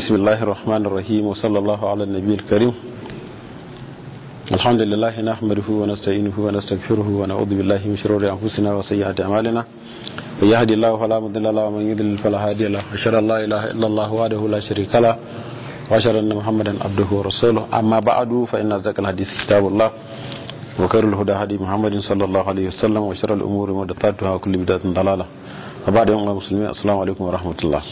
بسم الله الرحمن الرحيم وصلى الله على النبي الكريم الحمد لله نحمده ونستعينه ونستغفره ونعوذ بالله من شرور انفسنا وسيئات اعمالنا من يهدي الله فلا مضل له ومن يضلل فلا هادي له اشهد ان لا اله الا الله وحده لا شريك له واشهد ان محمدا عبده ورسوله اما بعد فان اصدق الحديث كتاب الله وخير الهدى هدي محمد صلى الله عليه وسلم وشر الامور محدثاتها وكل بدعه ضلاله وبعد يوم المسلمين السلام عليكم ورحمه الله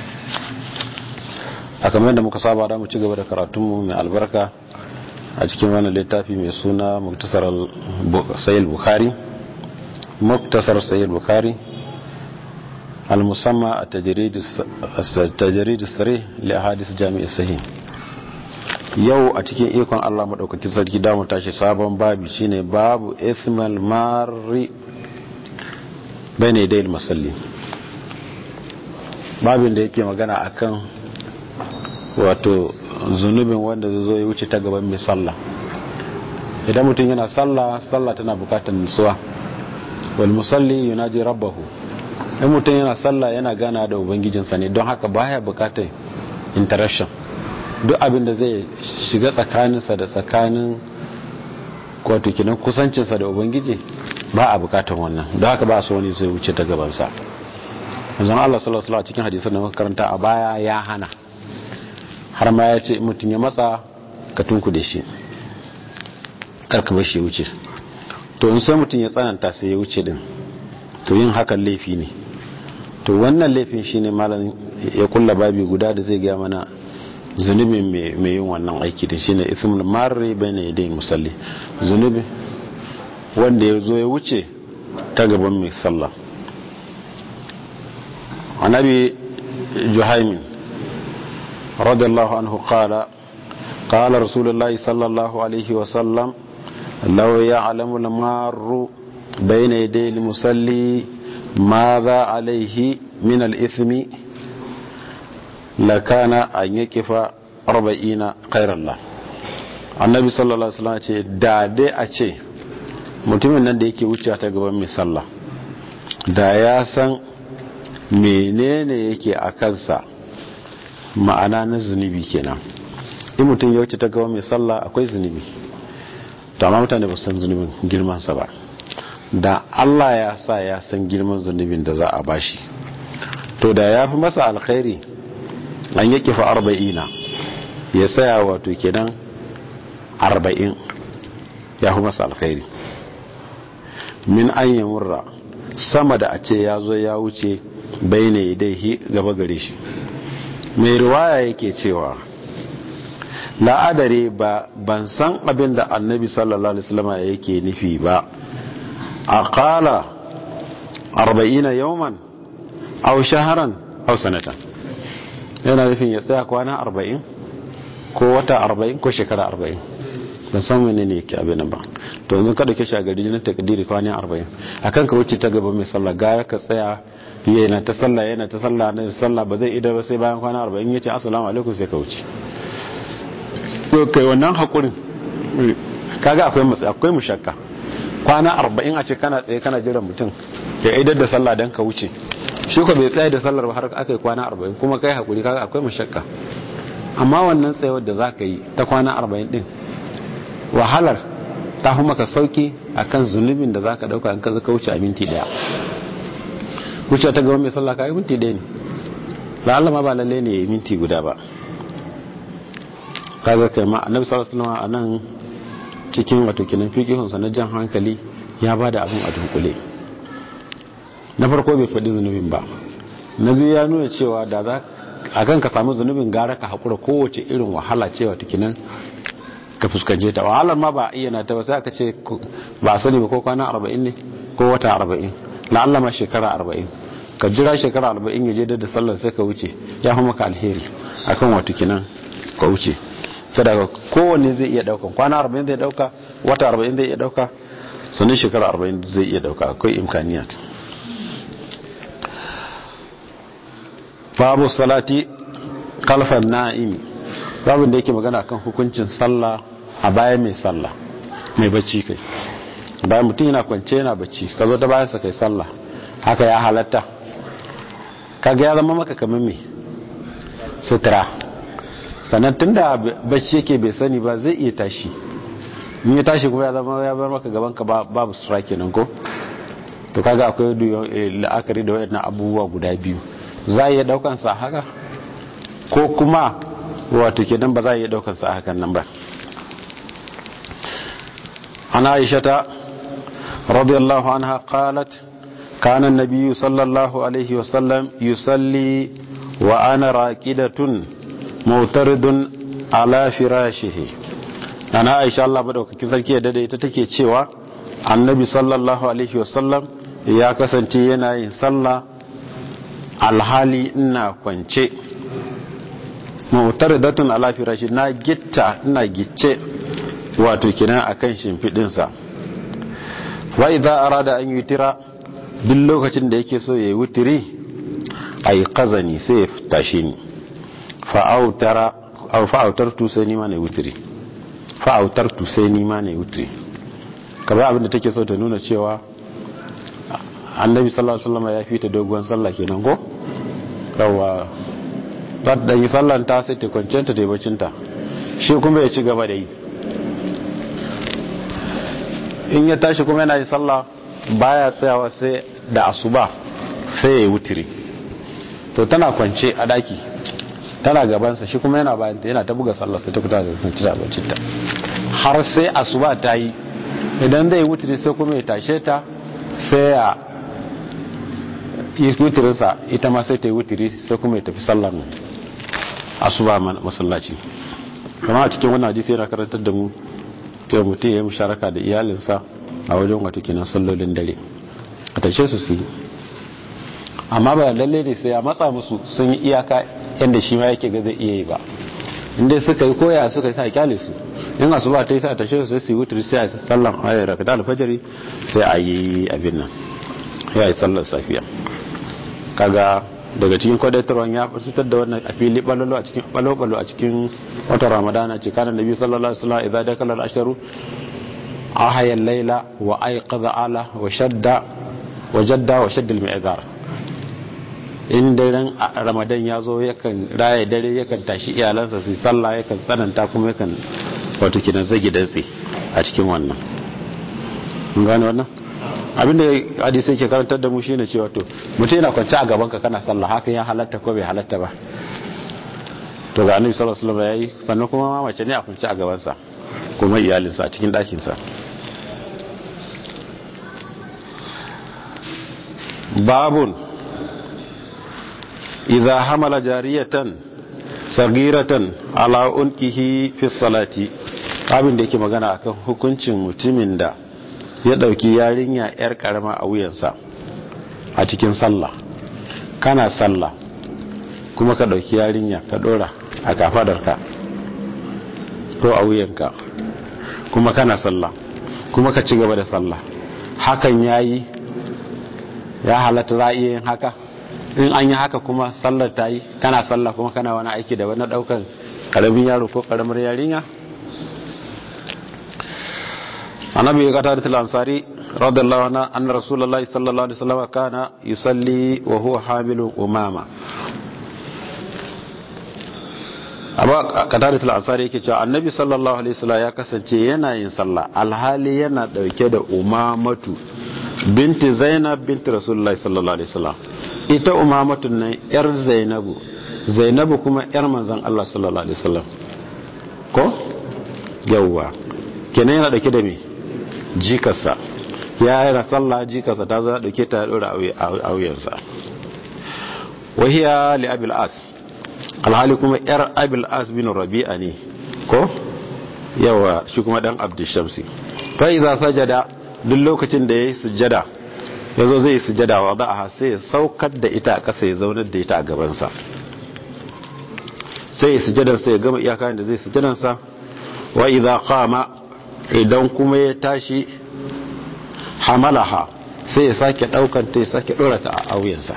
a kamar da muka saba da mu ci gaba da karatunmu mai albarka a cikin wani littafi mai suna muktasar sayil bukhari muktasar sayil bukhari al-musamma a tajiridu sare li hadis jami'i sahih yau a cikin ikon Allah madaukakin sarki damu tashi sabon babi shine babu ithmal mari bane dai masalli babin da yake magana akan wato zunubin wanda zai zo ya wuce ta gaban mai sallah idan mutum yana sallah sallah tana bukatar nutsuwa wal musalli yunaji rabbahu in mutum yana sallah yana gana da ubangijinsa ne don haka baya bukatar interaction duk abin da zai shiga tsakaninsa da tsakanin wato kinan kusancinsa da ubangiji ba a bukatar wannan don haka ba su wani zai wuce ta gabansa yanzu Allah sallallahu alaihi cikin hadisin da muka karanta a baya ya hana har ma ya ce mutum ya matsa ka tunku da shi karka bar shi wuce to in sai mutum ya tsananta sai ya wuce din to yin hakan laifi ne to wannan laifin shi ne malam ya kulla babi guda da zai gaya mana zunubin mai yin wannan aiki da shi ne ithmul marri bayna yadayin musalli zunubi wanda ya zo ya wuce ta gaban mai sallah annabi juhaimin رضي الله عنه قال قال رسول الله صلى الله عليه وسلم لو يعلم المار بين يدي المصلي ماذا عليه من الإثم لكان أن يكف أربعين خير الله annabi sallallahu alaihi wasallam ce da dai a ce mutumin nan da yake wuce ta gaban mai sallah da ya san menene yake a kansa ma'ana na zunubi kenan in mutum ya wuce ta gaba mai sallah akwai zunubi to amma mutane ba san zunubin girmansa ba da Allah ya sa ya san girman zunubin da za a bashi to da ya fi masa alkhairi an yi kifa arba'ina ya saya wato kenan arba'in ya fi masa alkhairi min an yi murra sama da a ce ya zo ya wuce bai ne dai gaba gare shi mai riwaya yake cewa la'adare ba ban san abin da annabi sallallahu alaihi wasallam yake nufi ba a kala arba'ina yawman aw shaharan aw sanatan yana nufin ya tsaya kwana arba'in ko wata arba'in ko shekara arba'in ban san wani ne yake abin ba to yanzu kada ke shagari na takdiri kwana arba'in akan ka wuce ta gaba mai sallah gara ka tsaya yana ta sallah yana ta sallah na sallah ba zai idar ba sai bayan kwana 40 yace assalamu alaikum sai ka wuce to kai wannan hakurin kaga akwai matsi akwai mushakka kwana 40 a ce kana tsaye kana jiran mutum ya idar da sallah dan ka wuce shi ko bai tsaye da sallar ba har aka yi kwana 40 kuma kai hakuri kaga akwai mushakka amma wannan tsayawar da zaka yi ta kwana 40 din wahalar ta fi maka sauki akan zunubin da zaka dauka in ka zaka wuce a minti daya wuce ta gaba mai sallah kayi minti ɗaya ne la'alla ma ba lalle ne ya yi minti guda ba kaga kai ma annabi sallallahu alaihi wasallam anan cikin wato kinan fiqihunsa na jan hankali ya bada abin a dunkule na farko bai faɗi zunubin ba na biyu ya nuna cewa da za a kan ka samu zunubin gara ka haƙura kowace irin wahala cewa tukinan ka fuskance ta wahalar ma ba a iya na ta ba sai aka ce ba a sani ba ko kwana arba'in ne ko wata arba'in la'alla ma shekara arba'in ka jira shekara arba'in ya je da sallar sai ka wuce ya fi maka alheri akan wato kinan ka wuce sadaka kowanne zai iya dauka kwana arba'in zai dauka wata arba'in zai iya dauka sannan shekara arba'in zai iya dauka akwai imkaniyat babu salati kalfan na'imi babin da yake magana kan hukuncin sallah a bayan mai sallah mai bacci kai bayan mutum yana kwance yana bacci ka zo ta bayan sa kai sallah haka ya halatta kaga ya zama maka kamar me sutura sannan tun da bacci yake bai sani ba zai iya tashi in ya tashi kuma ya zama ya bar maka gaban ka babu sutura kenan ko to kaga akwai la'akari da wayannan abubuwa guda biyu za a iya daukan sa haka ko kuma wato kenan ba za a iya daukan sa hakan nan ba ana aishata radiyallahu anha qalat كان النبي صلى الله عليه وسلم يصلي وأنا راكدة معترض على فراشه أنا عائشة الله بدوك كذلك يدد تتكي تشيوا النبي صلى الله عليه وسلم ya kasance yana yin sallah alhali ina kwance mu'taridatun ala firashi na gitta ina gicce wato kina akan shimfidinsa wa idza arada an yutira duk lokacin da yake so ya yi wutiri a yi kazani sai ya tashi ni fa'autar tu sai nima na yi wutiri fa'autar tu sai nima na yi wutiri kamar abinda take so ta nuna cewa annabi sallallahu alaihi wasallam ya fita doguwan sallah kenan ko yawa za ta yi sallan ta sai ta kwanciyar ta bacinta shi kuma ya ci gaba da yi in ya tashi kuma yana yi sallah baya tsayawa sai da asuba sai ya yi wutiri to tana kwance a daki tana gabansa shi kuma yana bayan yana ta buga sallar sai ta kuta da kwanci da abincinta har sai asuba ta yi idan zai wutiri sai kuma ya tashe ta sai ya yi wutirinsa ita ma sai ta yi wutiri sai kuma ya tafi sallar asuba masallaci kama a cikin wannan hadisi yana karantar da mu cewa mutum ya yi musharaka da iyalinsa a wajen wata kinan sallolin dare a tashe su su yi amma ba lalle ne sai ya matsa musu sun yi iyaka yadda shi ma yake ga zai iya yi ba inda suka yi koya suka yi sa kyale su in asu ba ta yi sa tashe su sai su yi wutar sai a yi sallan ayar raka da alfajari sai a yi abin nan ya yi sallar safiya kaga daga cikin kwadatarwan ya fitar da wannan a fili balolo a cikin balolo a cikin watan ramadana ce kanan nabi sallallahu alaihi wasallam idan dakala al-ashru ahaya al-laila wa ayqadha ala wa shadda wa jadda wa shadda al-mi'zar in daren ramadan ya zo yakan raya dare yakan tashi iyalansa su sallah yakan tsananta kuma yakan wato kinan zagi dantse a cikin wannan mun gane wannan abinda hadisi yake karantar da mu shine cewa to mutum yana kwance a gaban ka kana sallah haka ya halatta ko bai halatta ba to ga annabi sallallahu alaihi wasallam yayi sannan kuma ma mace ne a kwance a gaban sa kuma iyalinsa a cikin dakin sa babun idza hamala jariyatan sagiratan ala unkihi fi salati abin da yake magana akan hukuncin mutumin da ya dauki yarinya yar karama a wuyansa a cikin sallah kana sallah kuma ka dauki yarinya ka dora a kafadarka ko a wuyanka kuma kana sallah kuma ka ci gaba da sallah hakan yayi ya halatta za a iya yin haka in an yi haka kuma sallar ta yi kana sallah kuma kana wani aiki da wani daukan karamin yaro ko karamar yarinya annabi ya kata da ansari radiyallahu anhu anna rasulullahi sallallahu alaihi wasallam kana yusalli wa huwa hamilun umama amma kata da ansari yake cewa annabi sallallahu alaihi wasallam ya kasance yana yin sallah alhali yana dauke da umamatu binti zainab binti rasulullahi sallallahu alaihi wasallam ita umamatun nan yar zainabu zainabu kuma yar manzan Allah sallallahu alaihi wasallam ko yawwa kenan yana dauke da me jikarsa ya yana sallah jikarsa ta zo dauke ta dora a wuyansa wahiya li abil as alhali kuma yar abil as bin rabi'a ne ko yawa shi kuma dan abdushamsi fa idza sajada duk lokacin da yayi sujjada ya zo zai sujada wa a sai ya saukar da ita a ƙasa ya zaunar da ita a gabansa sai ya sujadarsa ya gama iyaka da zai sujadarsa wa idza qama idan kuma ya tashi hamalaha sai ya sake daukan ta ya sake dora ta a auyensa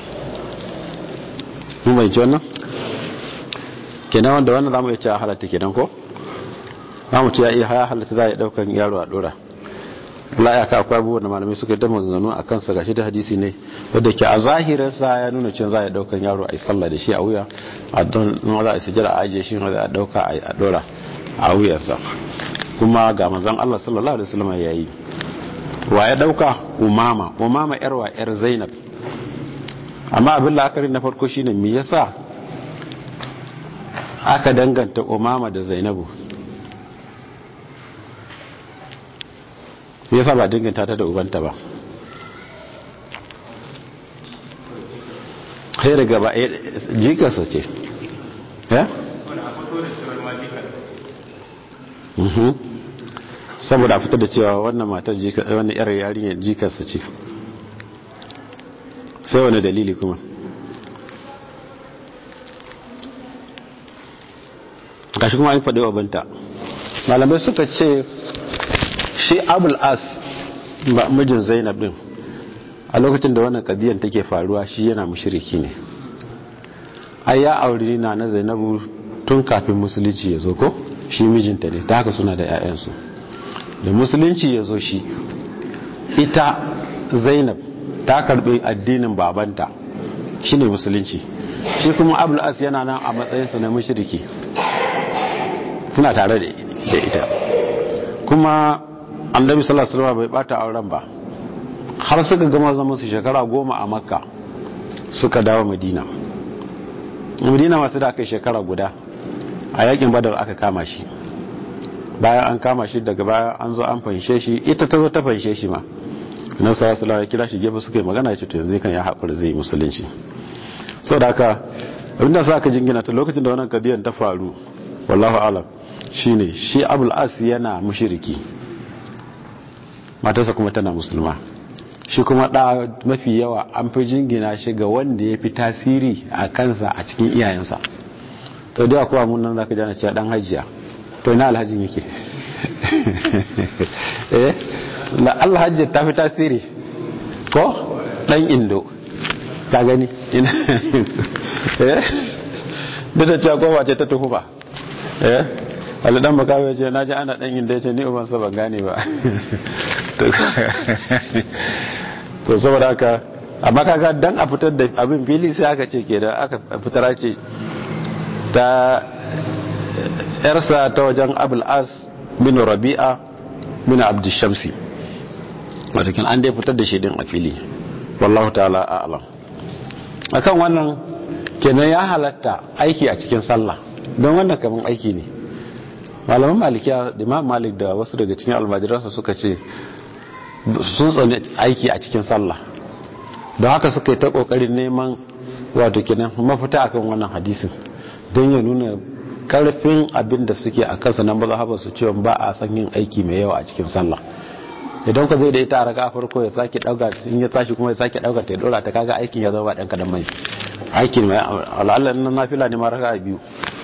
mu mai jona kenan wanda wannan zamu iya cewa halatta kenan ko zamu ce ya iya halatta za ya daukan yaro a dora la ya ka akwai abubuwan da malamai suka ta maganganu a kansa gashi da hadisi ne wadda ke a zahirinsa ya nuna cewa za a daukan yaro a yi sallah da shi a wuya a don za a sujjada a ajiye shi za a dauka a dora a wuyarsa kuma ga manzon Allah sallallahu alaihi wasallam ya yi wa ya dauka umama umama yar wa yar zainab amma abin la'akari na farko shine me yasa aka danganta umama da zainabu me yasa ba danganta ta da ubanta ba sai daga ba jikarsa ce ya? saboda a fitar da cewa wannan matar wannan yar yarinyar jikarsa ce sai wani dalili kuma gashi kuma an faɗi wa banta malamai suka ce shi abul as ba mijin zainab din a lokacin da wannan kadiyar take faruwa shi yana mushriki ne ai ya auri na na zainabu tun kafin musulunci ya zo ko shi mijinta ne ta haka suna da 'ya'yansu da musulunci ya zo shi ita zainab ta karbi addinin babanta shine musulunci shi kuma abul as yana nan a matsayinsa na mushriki suna tare da ita kuma annabi sallallahu alaihi wasallam bai bata auren ba har suka gama zama su shekara goma a makka suka dawo madina madina masu da aka shekara guda a yakin badar aka kama shi bayan an kama shi daga baya an zo an fanshe shi ita ta zo ta fanshe shi ma annabi sallallahu alaihi ya kira shi gefe suka yi magana ya ce to yanzu kan ya haƙura zai yi musulunci saboda haka abinda sa aka jingina ta lokacin da wannan kadiyan ta faru wallahu alam shine shi abul as yana mushriki matarsa kuma tana musulma shi kuma da mafi yawa an fi jingina shi ga wanda ya fi tasiri a kansa a cikin iyayensa to da kuwa mun nan zaka jana cewa dan hajiya to ina alhajin yake eh la alhaji ta fi tasiri ko dan indo ka gani ina eh duk da cewa kowa ce ta tuhuma eh alidan makawa ya ce na ji ana dan indo ya ce ni ubansa ban gane ba to saboda haka amma kaga dan a fitar da abin fili sai aka ce ke da aka fitar ce ta yarsa ta wajen abul as bin rabi'a bin abdushamsi watakin an dai fitar da shi din a fili wallahu ta'ala a'lam akan wannan kenan ya halatta aiki a cikin sallah don wannan kaman aiki ne malaman malikiya da imam malik da wasu daga cikin almajiransa suka ce sun tsani aiki a cikin sallah don haka suka yi ta kokarin neman wato kenan mafita akan wannan hadisin don ya nuna karfin abin da suke a kansa na mazhabar su cewa ba a san yin aiki mai yawa a cikin sallah idan ka zai da ita a raka farko ya sake dauka in ya tashi kuma ya sake dauka ta dora ta kaga aikin ya zama dan kadan mai aikin mai al'alla na nafila ne ma raka biyu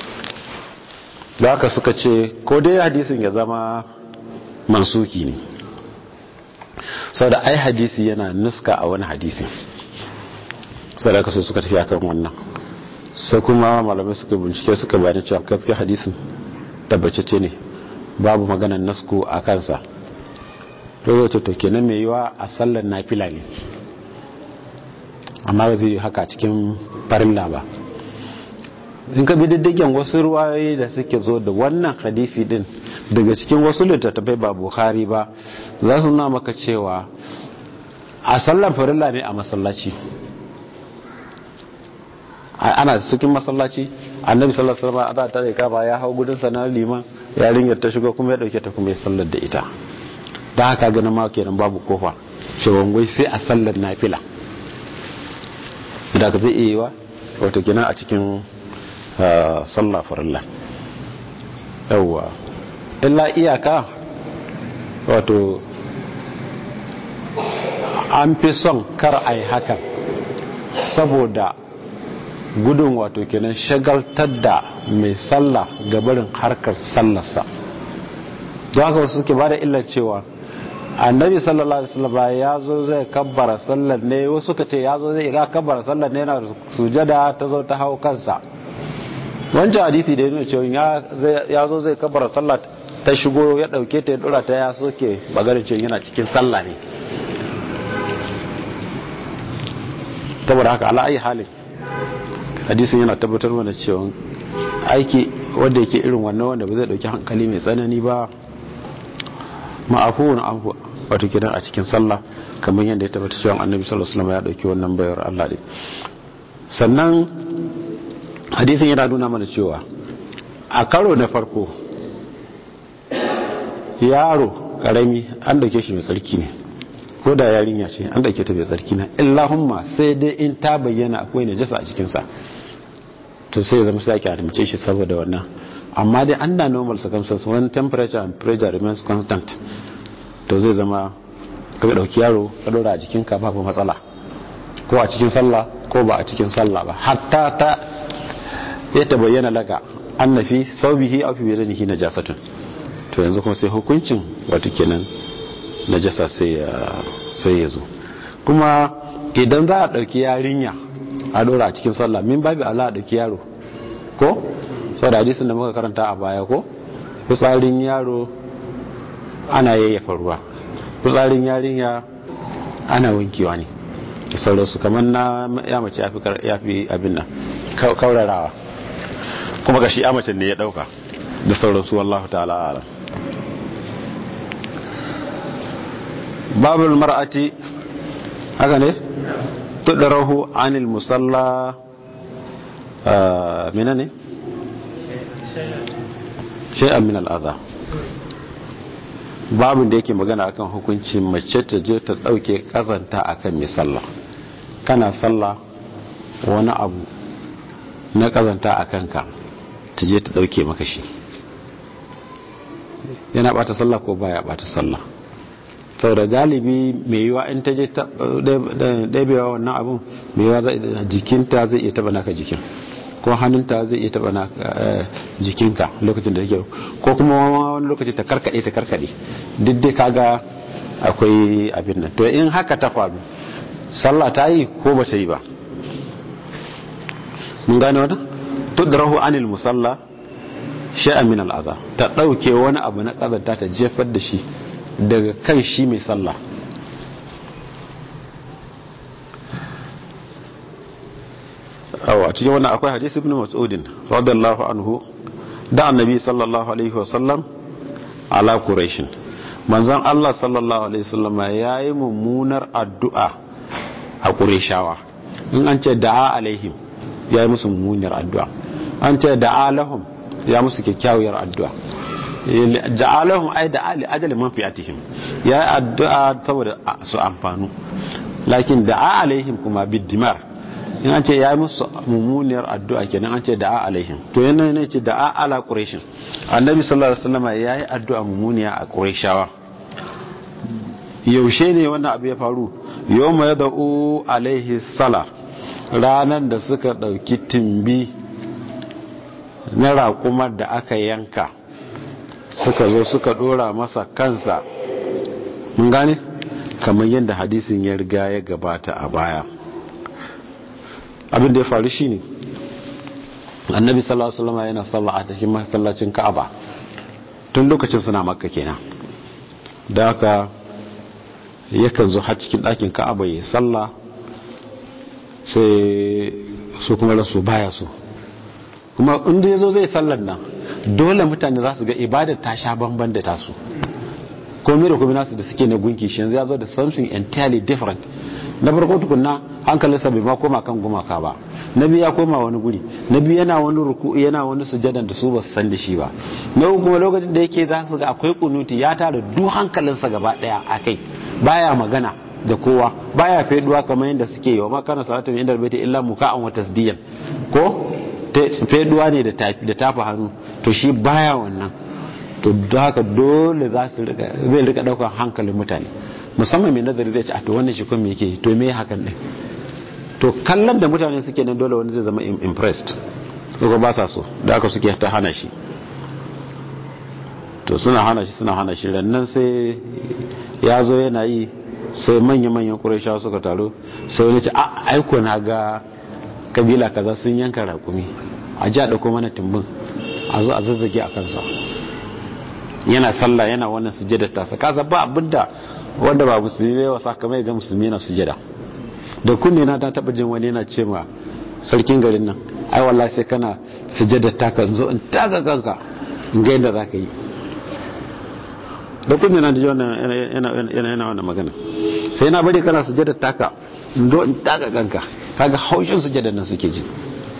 da haka suka ce ko dai hadisin ya zama mansuki ne sau da ai hadisi yana nuska a wani hadisi sau da kaso suka tafi akan wannan sai kuma malamai suka bincike suka bayan cewa gaske hadisin tabbacece ne babu maganan nasku a kansa to zai to kenan mai yiwa a sallar nafila ne amma ba zai yi haka cikin farilla ba in ka bi diddigen wasu ruwayoyi da suke zo da wannan hadisi din daga cikin wasu littattafai ba bukhari ba za su nuna maka cewa a sallar farilla ne a masallaci ana cikin masallaci annabi sallallahu alaihi wasallam a ta rika ba ya hau gudun sa na liman yarinyar ta shigo kuma ya dauke ta kuma ya sallar da ita da haka ganin ma kenan babu kofa shawangwai sai a sallar nafila da ka zai iya yiwa wato kenan a cikin sallah farilla yawwa illa iyaka wato an fi son kar a yi hakan saboda gudun wato kenan shagaltar da mai sallah gabarin harkar sallarsa don haka wasu suke ba da illar cewa annabi sallallahu alaihi wasallam ya zo zai kabbara sallar ne wasu ka ce ya zo zai ga kabbara sallar ne yana sujada ta zo ta hau kansa wancan hadisi da yana cewa ya zo zai kabbara sallar ta shigo ya dauke ta ya dora ta ya soke bagarin cin yana cikin sallah ne saboda haka ala ayi halin hadisin yana tabbatar mana cewa aiki wanda yake irin wannan wanda ba zai dauki hankali mai tsanani ba ma'afuwan afu wato kidan a cikin sallah kamar yadda ya tabbata cewa annabi sallallahu alaihi wasallam ya dauki wannan bayar Allah ne sannan hadisin yana nuna mana cewa a karo na farko yaro karami an dauke shi mai tsarki ne ko da yarinya ce an dauke ta mai tsarki na illahumma sai dai in ta bayyana akwai najasa a cikinsa to sai zama sai ake adamce shi saboda wannan amma dai under normal circumstances when temperature and pressure remains constant to zai zama ka dauki yaro ka dora a jikinka babu matsala ko a cikin sallah ko ba a cikin sallah ba hatta ta ya ta bayyana laka annafi saubihi aw fi bidanihi najasatun to yanzu kuma sai hukuncin wato kenan najasa sai ya sai ya zo kuma idan za a dauki yarinya a dora a cikin sallah min babu Allah a dauki yaro ko sau da hadisin da muka karanta a baya ko fitsarin yaro ana yayyafa ruwa fitsarin yarinya ana wankewa ne da sauransu kamar na ya mace ya fi abin nan kaurarawa kuma ga shi ya mace ne ya dauka da sauransu wallahu ta'ala ala babul mar'ati haka ne tudarahu anil musalla mina ne shay'an min al'adha babin da yake magana akan hukuncin mace ta je ta dauke kazanta akan mai sallah kana sallah wani abu na kazanta a kanka ta je ta dauke maka shi yana bata sallah ko baya bata sallah sau da galibi mai yiwa in ta je ɗabewa wannan abun mai yiwa jikinta zai iya taba naka jikin ko hannunta zai iya taba jikinka lokacin da take ko kuma wani lokaci ta karkade ta karkade duk dai kaga akwai abin nan to in haka ta faru sallah ta yi ko ba ta yi ba mun gane wannan tudrahu anil musalla shay'an min al'aza ta dauke wani abu na kazanta ta jefar da shi daga kan shi mai sallah a cikin wannan akwai hadisi ibn mas'udin radiyallahu anhu da annabi sallallahu alaihi wasallam ala quraish manzon Allah sallallahu alaihi wasallam yayi mummunar addu'a a qurayshawa in an ce da'a alaihim yayi musu mummunar addu'a an ce da'a lahum ya musu kyakkyawar addu'a ja'alahum ay da'a li ajali man fi'atihim yayi addu'a saboda su amfanu lakin da'a alaihim kuma biddimar in an ce ya yi musu mummuniyar addu'a kenan an ce da'a alaihim to yana ne ce da'a ala quraishin annabi sallallahu alaihi wasallam ya yi addu'a mummuniya a quraishawa yaushe ne wannan abu ya faru yawma yad'u alaihi sala ranan da suka dauki timbi na raƙumar da aka yanka suka zo suka dora masa kansa mun gane kamar yadda hadisin ya riga ya gabata a baya abin da ya faru shi ne annabi sallallahu alaihi wasallam yana sallah a cikin masallacin ka'aba tun lokacin suna makka kenan da haka yakan zo har cikin ɗakin ka'aba ya sallah sai su kuma rasu baya su kuma inda ya zo zai sallar nan dole mutane za su ga ibadar ta sha bamban da tasu komai da komai nasu da suke na gunki shi yanzu ya zo da something entirely different na farko tukunna hankalinsa bai ma koma kan gumaka ba na biyu ya koma wani guri na biyu yana wani ruku yana wani sujadan da su ba su san da shi ba na uku kuma lokacin da yake za su ga akwai kunuti ya tara duk hankalinsa gaba daya a kai baya magana da kowa baya feduwa kamar yadda suke yi wa makana salatu min indal baiti illa muka'an wa tasdiyan ko feduwa ne da tafa hannu to shi baya wannan to da haka dole za su rika zai rika daukar hankalin mutane musamman mai nazari zai ce a to wannan shi kuma yake to me hakan din to kallon da mutane suke nan dole wani zai zama impressed ko ba sa so da aka suke ta hana shi to suna hana shi suna hana shi rannan sai ya zo yana yi sai manya-manyan ƙuraisha suka taru sai wani ce a aiko na ga kabila kaza sun yanka raƙumi a ji a ɗauko mana tumbin a zo a zazzage a kansa yana sallah yana wannan sujjada tasa kaza ba abinda wanda ba musulmi bai wasa kamar ga musulmi yana sujjada da kunne na ta taba jin wani yana ce ma sarkin garin nan ai wallahi sai kana sujjada taka zo in taka kanka in ga yadda zaka yi da kunne na ji wannan yana yana yana wannan magana sai na bari kana sujjada taka in zo in taka kanka kaga haushin sujjada nan suke ji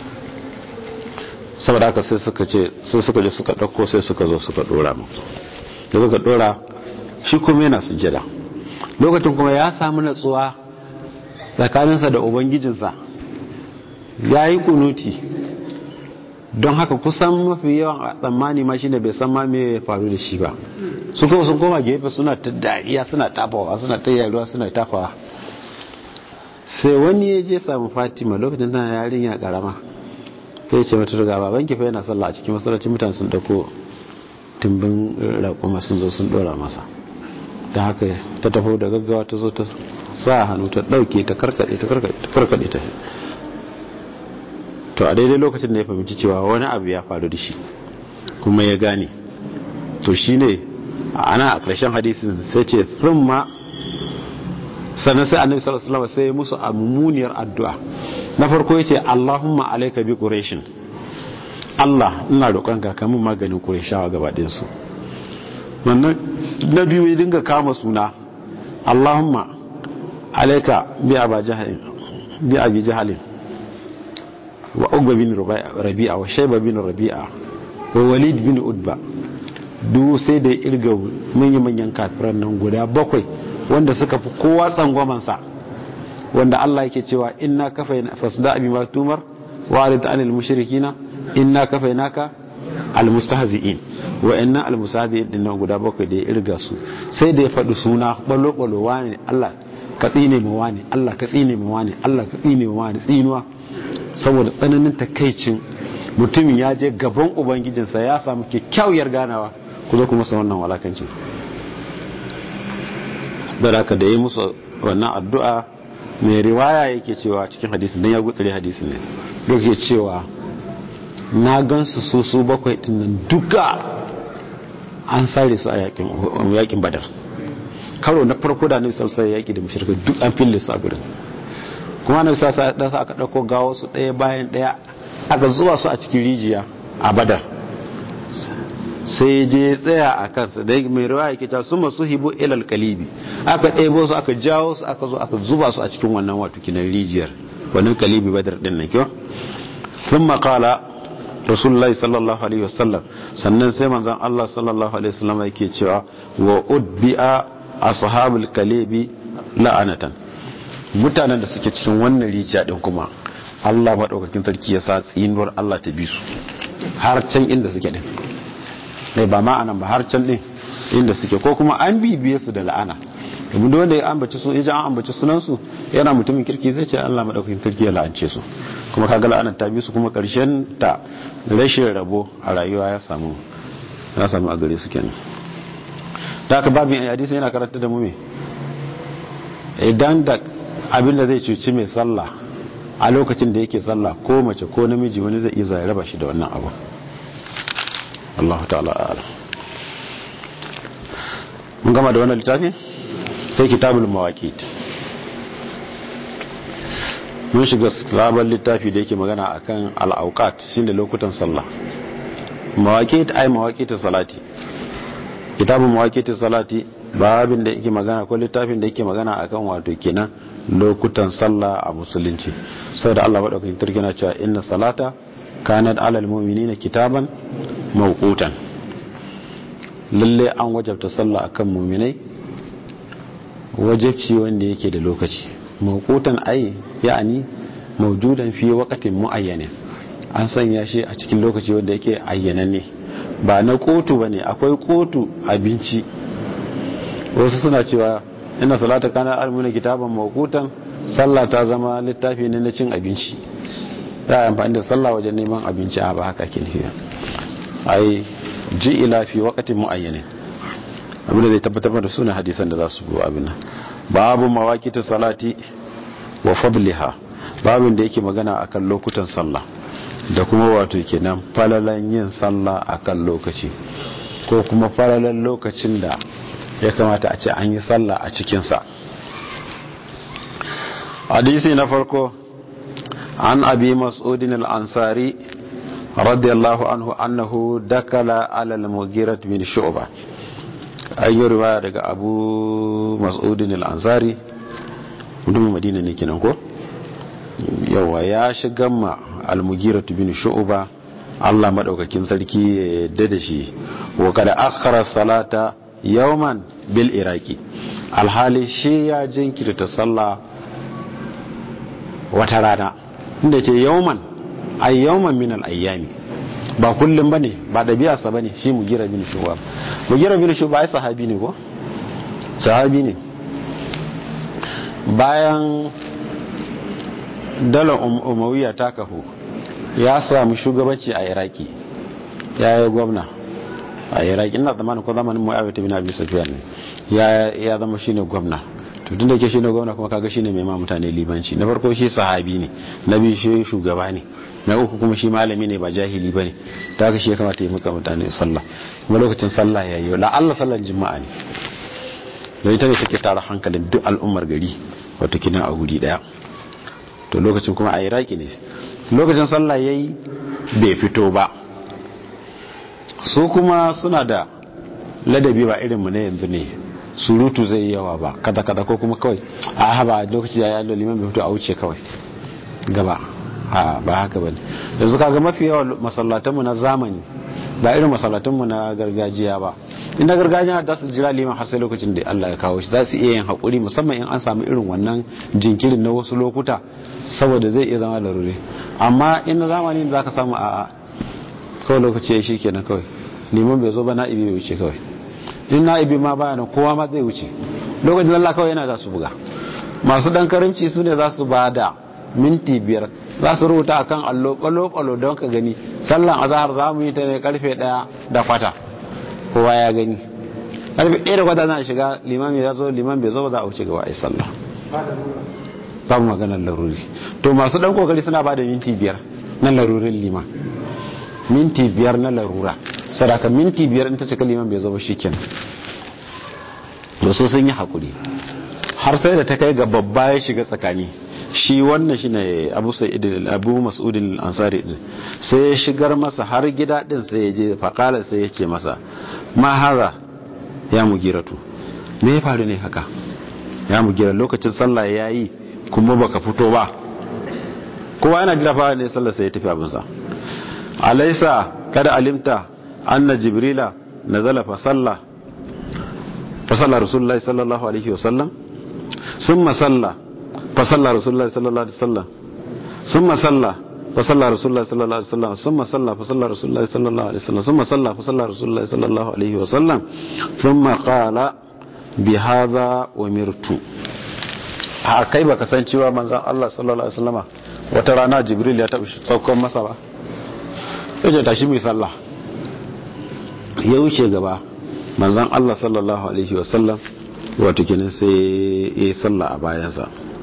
saboda haka sai suka ce sai suka je suka dauko sai suka zo suka dora mu da suka dora shi kuma yana sujjada lokacin kuma ya samu natsuwa tsakaninsa da ubangijinsa ya yi kunuti don haka kusan mafi yawan tsammani ma shi ne bai san ma me ya faru da shi ba su kuma sun koma gefe suna ta dariya suna tafawa suna ta yaruwa suna tafawa sai wani ya je samu fatima lokacin tana yarinya karama sai ce mata daga baban kifa yana sallah a cikin masallacin mutane sun dauko tumbin raƙuma sun zo sun dora masa ta haka ta taho da gaggawa ta zo ta sa hannu ta ɗauke ta karkaɗe ta karkaɗe ta to a daidai lokacin da ya fahimci cewa wani abu ya faru da shi kuma ya gane to shi ne ana a ƙarshen hadisin sai ce sun ma sannan sai annabi sallallahu alaihi wasallam sai musu a mummuniyar addu'a na farko yace Allahumma alayka bi quraishin Allah ina roƙonka ka mun maganin qurayshawa gaba ɗayan su wannan na biyu ya dinga kama suna Allahumma alayka bi aba jahal bi abi jahal wa ugba bin rabi'a wa shayba bin rabi'a wa walid bin udba duk sai da irga manyan manyan kafiran nan guda bakwai wanda suka fi kowa tsangwamansa wanda Allah yake cewa inna kafaina fasda abi ma tumar wa arid anil mushrikina inna kafainaka almustahzi'in wa inna almustahzi'in din guda bakwai da ya irga su sai da ya faɗi suna balo balo wani Allah ka tsine mu wani Allah ka tsine mu wani Allah ka tsine mu wani tsinuwa saboda tsananin takaicin mutumin ya je gaban ubangijinsa ya samu kyakkyawar ganawa ku zo kuma sa wannan walakancin da haka da yi musu wannan addu'a mai riwaya yake cewa cikin hadisin don ya gutsure hadisin ne duk ya cewa na gansu su su bakwai dinnan duka an sare su a yakin badar karo na farko da nabi sallallahu alaihi yaki da mushrika duk an fille su a gurin kuma nabi sallallahu alaihi aka dauko gawo su daya bayan daya aka zuwa su a cikin rijiya a badar sai je tsaya a kansa da mai rawa yake ta suma su hibu ilal kalibi aka ɗebo su aka jawo su aka zo aka zuba su a cikin wannan wato kinan rijiyar wannan kalibi badar din nan kyau sun makala rasulullahi sallallahu alaihi wasallam sannan sai manzon Allah sallallahu alaihi wasallam yake cewa wa udbi'a ashabul kalibi la'anatan mutanen da suke cikin wannan rijiya din kuma Allah madaukakin sarki ya sa tsinuwar Allah ta bi su har can inda suke din ne ba ma anan ba har can din inda suke ko kuma an bibiye su da la'ana domin da wanda ya ambaci su ya an ambaci sunan su yana mutumin kirki zai ce Allah madaukakin kirki ya la'ance su kuma kaga la'anar ta bi su kuma karshen ta rashin rabo a rayuwa ya samu ya samu a gare su kenan da aka babin hadisi yana karanta da mu me idan da abin da zai cuci mai sallah a lokacin da yake sallah ko mace ko namiji wani zai iya ya raba shi da wannan abu Allah ta'ala ala mun gama da wannan littafi sai kitabul mawaqit mun shiga sabon littafi da yake magana akan al-awqat shine lokutan sallah mawaqit ay mawaqit salati kitabul mawaqit salati babin da yake magana ko littafin da yake magana akan wato kenan lokutan sallah a musulunci saboda Allah madaukakin turki na cewa inna salata kanat alal mu'minina kitaban mawqutan lalle an wajabta sallah akan mu'minai wajibci wanda yake da lokaci mawqutan ai ya'ani mawjudan fi waqtin muayyanin an sanya shi a cikin lokaci wanda yake ayyananne ba na kotu bane akwai kotu abinci wasu suna cewa ina salata kana almuna kitaban mawqutan sallah ta zama littafi ne na cin abinci ya amfani da sallah wajen neman abinci a ba haka ke nufi ai ila fi waqtin muayyanin abin da zai tabbatar da sunan hadisan da za su go abin nan babu mawaqitu salati wa fadliha babin da yake magana akan lokutan sallah da kuma wato kenan falalan yin sallah akan lokaci ko kuma falalan lokacin da ya kamata a ce an yi sallah a cikinsa hadisi na farko an abi mas'udin al-ansari radiyallahu anhu annahu dakala ala al-mughirat min shu'ba ayyo riwaya daga abu mas'udin al-ansari mutumin madina ne kenan ko yawa ya shiga ma al-mughirat bin shu'ba Allah madaukakin sarki ya yadda da shi wa kada akhara salata yawman bil iraki alhali shi ya jinkirta sallah wata rana inda ce yawman ay yawman min al ayyami ba kullum bane ba dabi'arsa bane shi mugira bin shuba mugira bin shuba ai sahabi ne ko sahabi ne bayan dalar umawiya ta kafu ya samu shugabanci a iraki ya yi gwamna a iraki ina zamanin ko zamanin mu'awiyar ta bin abi sufyan ne ya zama shine gwamna to tun da ke shine gwamna kuma kaga shine mai ma mutane libanci na farko shi sahabi ne na biyu shi shugaba ne na uku kuma shi malami ne ba jahili bane da haka shi ya kamata ya muka mutane sallah kuma lokacin sallah ya yi la Allah sallan juma'a ne da ita ne take tara hankalin duk al'ummar gari wato kinan a guri daya to lokacin kuma a iraki ne lokacin sallah yayi bai fito ba su kuma suna da ladabi ba irin mu ne yanzu ne surutu zai yi yawa ba kada kada ko kuma kawai a haba lokaci ya yi liman bai fito a wuce kawai gaba a ba haka bane yanzu kaga mafi yawa masallatanmu na zamani ba irin masallatanmu na gargajiya ba inda gargajiya za su jira liman har sai lokacin da Allah ya kawo shi za su iya yin haƙuri musamman in an samu irin wannan jinkirin na wasu lokuta saboda zai iya zama larure amma in na zamani za ka samu a kawai lokaci ya shi kenan kawai liman bai zo ba na'ibi bai wuce kawai in na'ibi ma baya nan kowa ma zai wuce lokacin Allah kawai yana za su buga masu dan karimci su ne za su ba da minti biyar za su rubuta akan allo kwalo-kwalo don ka gani sallan azahar za mu yi ta ne karfe daya da kwata kowa ya gani karfe daya da kwata na shiga liman ya zo liman bai zo ba za a wuce gaba a yi sallah babu maganar laruri to masu dan kokari suna ba da minti biyar na larurin liman minti biyar na larura sadaka minti biyar in ta cika liman bai zo ba shikenan da so sun yi hakuri har sai da ta kai ga babba ya shiga tsakani shi wannan shine Abu Sa'id Abu Mas'ud al-Ansari din sai ya shigar masa har gida din sai ya je faqala sai ya ce masa ma haza ya mugiratu me ya faru ne haka ya mugira lokacin sallah yayi kuma baka fito ba kowa yana jira fa ne sallar sai ya tafi abin sa alaysa kada alimta anna jibrila nazala fa salla fa salla rasulullahi sallallahu alaihi wasallam summa salla فصلى رسول الله صلى الله عليه وسلم ثم صلى فصلى رسول الله صلى الله عليه وسلم ثم صلى فصلى رسول الله صلى الله عليه وسلم ثم صلى فصلى رسول الله صلى الله عليه وسلم ثم قال بهذا أمرت a kai baka san cewa manzon Allah sallallahu alaihi wasallama wata rana Jibril ya taɓa saukon masa ba sai ya tashi mai sallah ya wuce gaba manzon Allah sallallahu alaihi wasallam wato kenan sai ya yi sallah a bayansa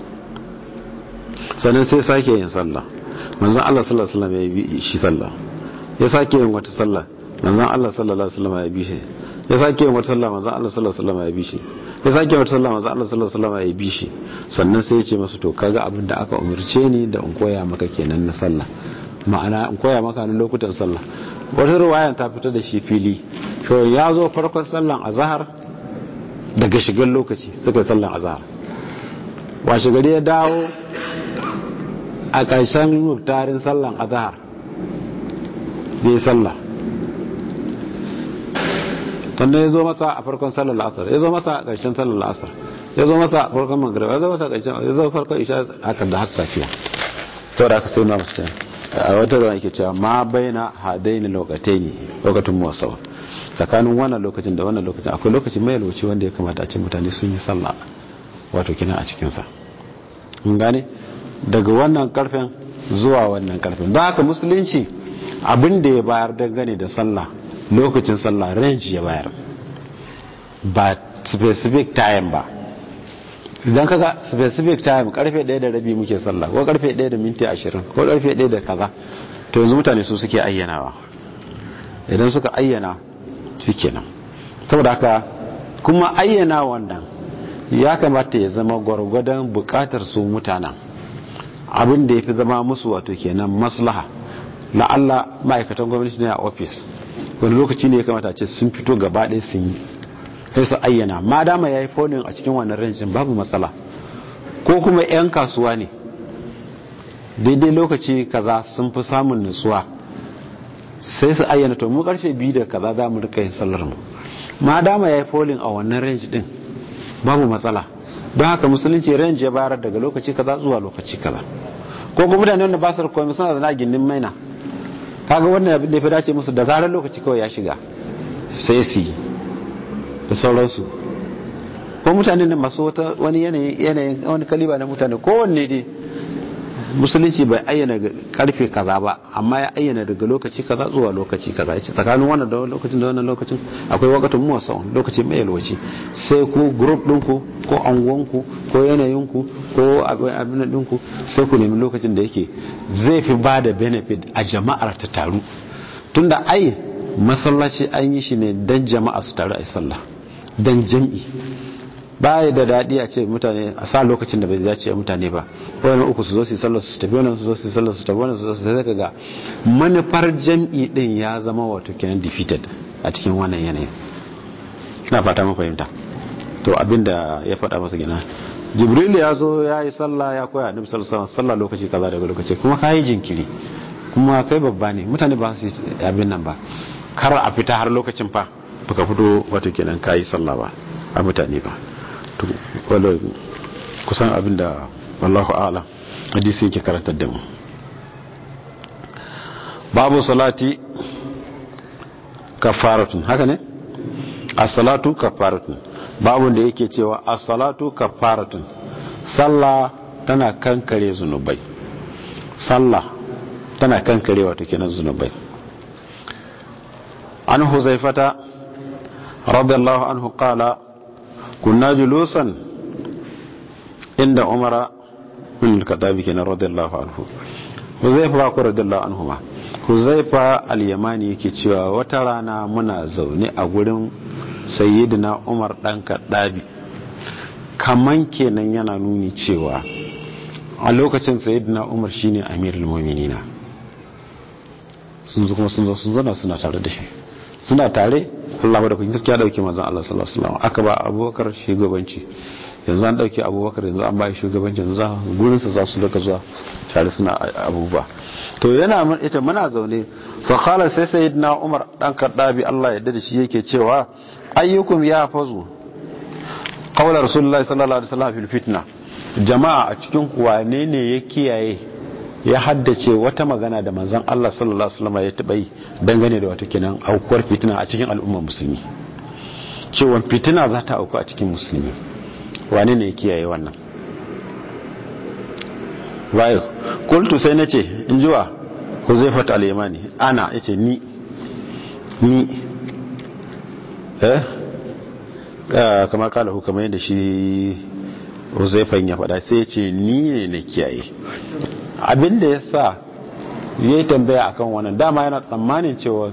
sannan sai sake yin sallah manzon Allah sallallahu alaihi wasallam ya bi shi sallah ya sake yin wata sallah manzon Allah sallallahu alaihi wasallam ya bi shi ya sake yin wata sallah manzon Allah sallallahu alaihi wasallam ya bi shi ya sake wata sallah manzon Allah sallallahu alaihi wasallam ya bi shi sannan sai ya ce masa to kaga abin da aka umurce ni da in koya maka kenan na sallah ma'ana in koya maka na lokutan sallah wata riwaya ta fita da shi fili to ya zo farkon sallan azhar daga shigar lokaci suka yi sallan azhar washe gari ya dawo a ƙarshen muktarin sallan azhar bai sallah sannan ya zo masa a farkon sallar la'asar ya zo masa a ƙarshen sallar la'asar ya zo masa a farkon magrib ya zo masa a ƙarshen ya zo farkon isha hakan da har safiya sau da aka sai na musu a wata ruwan yake cewa ma bai na hadai ne lokatai ne lokacin muwasawa tsakanin wannan lokacin da wannan lokacin akwai lokacin mai lokaci wanda ya kamata a ce mutane sun yi sallah wato kina a cikinsa mun gane daga wannan karfen zuwa wannan karfen don haka musulunci abin da ya bayar dangane da sallah lokacin sallah range ya bayar ba specific time ba idan kaga specific time karfe 1 da rabi muke sallah ko karfe 1 da minti 20 ko karfe 1 da kaza to yanzu mutane su suke ayyanawa idan suka ayyana shikenan saboda haka kuma ayyana wannan ya kamata ya zama gwargwadon bukatar su mutanen abin da ya fi zama musu wato kenan maslaha la'alla ma'aikatan gwamnati ne a ofis wani lokaci ne ya kamata ce sun fito gaba ɗaya sun yi sai su ayyana ma dama ya yi folin a cikin wannan rancin babu matsala ko kuma 'yan kasuwa ne daidai lokaci kaza sun fi samun nutsuwa sai su ayyana to mu karfe biyu da kaza za mu rika yin sallar mu ma dama ya yi folin a wannan range din babu matsala don haka musulunci range ya bayar daga lokaci kaza zuwa lokaci kaza ko kuma mutane wanda ba su komai suna zana gindin maina kaga wannan abin da ya fi dace musu da zarar lokaci kawai ya shiga sai su yi da sauransu ko mutane da masu wata wani yanayin wani kaliba na mutane kowanne dai musulunci bai ayyana karfe kaza ba amma ya ayyana daga lokaci kaza zuwa lokaci kaza yace tsakanin wannan da lokacin da wannan lokacin akwai wakatun muwassau lokaci mai yalwaci sai ku group ɗinku ko anguwanku ko yanayinku ko abin ɗinku sai ku nemi lokacin da yake zai fi ba da benefit a jama'ar ta taru tunda ai masallaci an yi shi ne dan jama'a su taru a yi sallah dan jam'i baya da daɗi a ce mutane a sa lokacin da bai dace a mutane ba wani uku su zo su sallar su tafi wani su zo su sallar su tafi wani su zo su sai ga manufar jam'i din ya zama wato kenan defeated a cikin wannan yanayin ina fata mun fahimta to abinda ya faɗa masa gina jibril ya zo ya yi sallah ya koya annabi sallallahu alaihi wasallam lokaci kaza daga lokaci kuma kai jinkiri kuma kai babba ne mutane ba su abin nan ba kar a fita har lokacin fa baka fito wato kenan kai sallah ba a mutane ba to wala kusan abinda wallahu a'lam hadisi yake karantar da mu babu salati kafaratun haka ne as-salatu kafaratun babu da yake cewa as-salatu kafaratun sallah tana kankare zunubai sallah tana kankare wato kenan zunubai an huzaifata radiyallahu anhu qala kunna julusan inda umara min al-katabi kenan radiyallahu anhu huzaifa ko radiyallahu anhu ma huzaifa al-yamani yake cewa wata rana muna zaune a gurin sayyidina umar dan kadabi kaman kenan yana nuni cewa a lokacin sayyidina umar shine amirul mu'minina sun zo kuma sun zo sun zana suna tare da shi suna tare Allah da kun ya dauke manzon Allah sallallahu alaihi wasallam aka ba Abubakar shugabanci yanzu an dauke Abubakar yanzu an ba shi shugabanci yanzu za gurin sa za su daga zuwa tare suna abubuwa to yana ita muna zaune fa qala sai sayyidina Umar dan Kaddabi Allah ya yarda shi yake cewa ayyukum ya fazu qawla rasulullahi sallallahu alaihi wasallam fil fitna jama'a a cikin wane ne ya kiyaye ya haddace wata magana da manzon Allah sallallahu alaihi wasallam ya taba yi dangane da wata kenan aukuwar fitina a cikin al'ummar musulmi cewa fitina za ta auku a cikin musulmi wane ne ya kiyaye wannan wayo kultu sai nace in jiwa Huzaifat al-Yamani ana yace ni ni eh kamar kala hu kamar yadda shi Huzaifan ya faɗa sai ya ce ni ne na kiyaye abinda ya sa ya yi tambaya akan wannan dama yana tsammanin cewa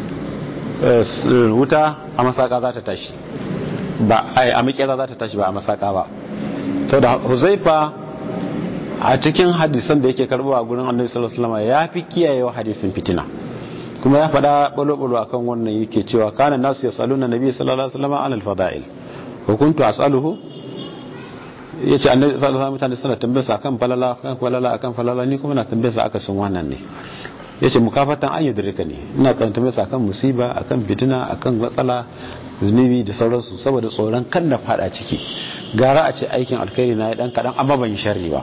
wuta a masaka za ta tashi ba a mikera za ta tashi ba a masaka ba to da huzaifa a cikin hadisan da yake karbo a gurin annabi sallallahu alaihi wasallam ya fi kiyayewa hadisin fitina kuma ya faɗa balo-balo akan wannan yake cewa kana nasu yasaluna nabi sallallahu alaihi wasallam an al-fada'il wa kuntu as'aluhu ya ce annabi sallallahu alaihi mutane suna tambayarsa akan falala akan falala akan falala ni kuma na tambayarsa aka sun wannan ne ya ce mukafatan an yadirka ne ina kan tambayarsa akan musiba akan fitina akan matsala zunubi da sauransu saboda tsoron kan na fada ciki gara a ce aikin alkhairi na ya dan kadan amma ban yi sharri ba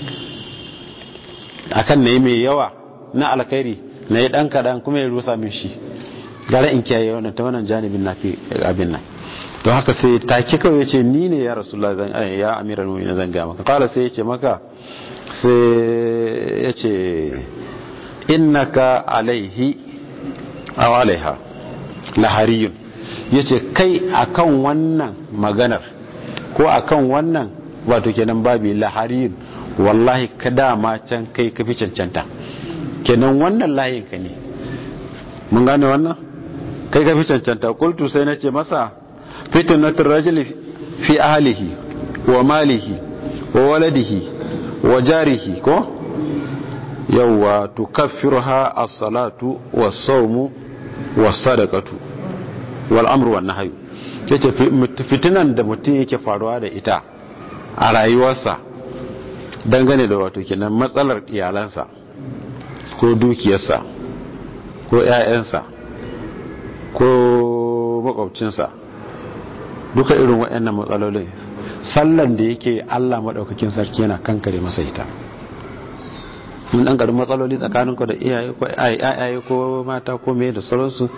akan ne mai yawa na alkhairi na ya dan kadan kuma ya rusa min shi gara in kiyaye wannan ta wannan janibin na fi abin nan don haka sai take kawai ce ni ne ya rasulullah zan ya amiral mu'minin zan ga maka kala sai yace maka sai yace innaka alaihi aw alaiha lahariyun yace kai akan wannan maganar ko akan wannan wato kenan babi lahariyun wallahi ka dama can kai ka fi cancanta kenan wannan layin ka ne mun gane wannan kai ka fi cancanta kultu sai na ce masa fitnatul rajuli fi ahlihi wa malihi wa waladihi wa jarihi ko yawwa tukaffiruha as-salatu was-sawmu was-sadaqatu wal amru wan nahyu yace fitinan da mutum yake faruwa da ita a rayuwarsa dangane da wato kenan matsalar iyalansa ko dukiyarsa ko ƴaƴansa ko makwabcinsa duka irin waɗannan matsalolin sallan da yake Allah maɗaukakin sarki yana kankare masa ita mun ɗan ƙarin matsaloli tsakanin ku da iyaye ko ayaye ko mata ko me da sauransu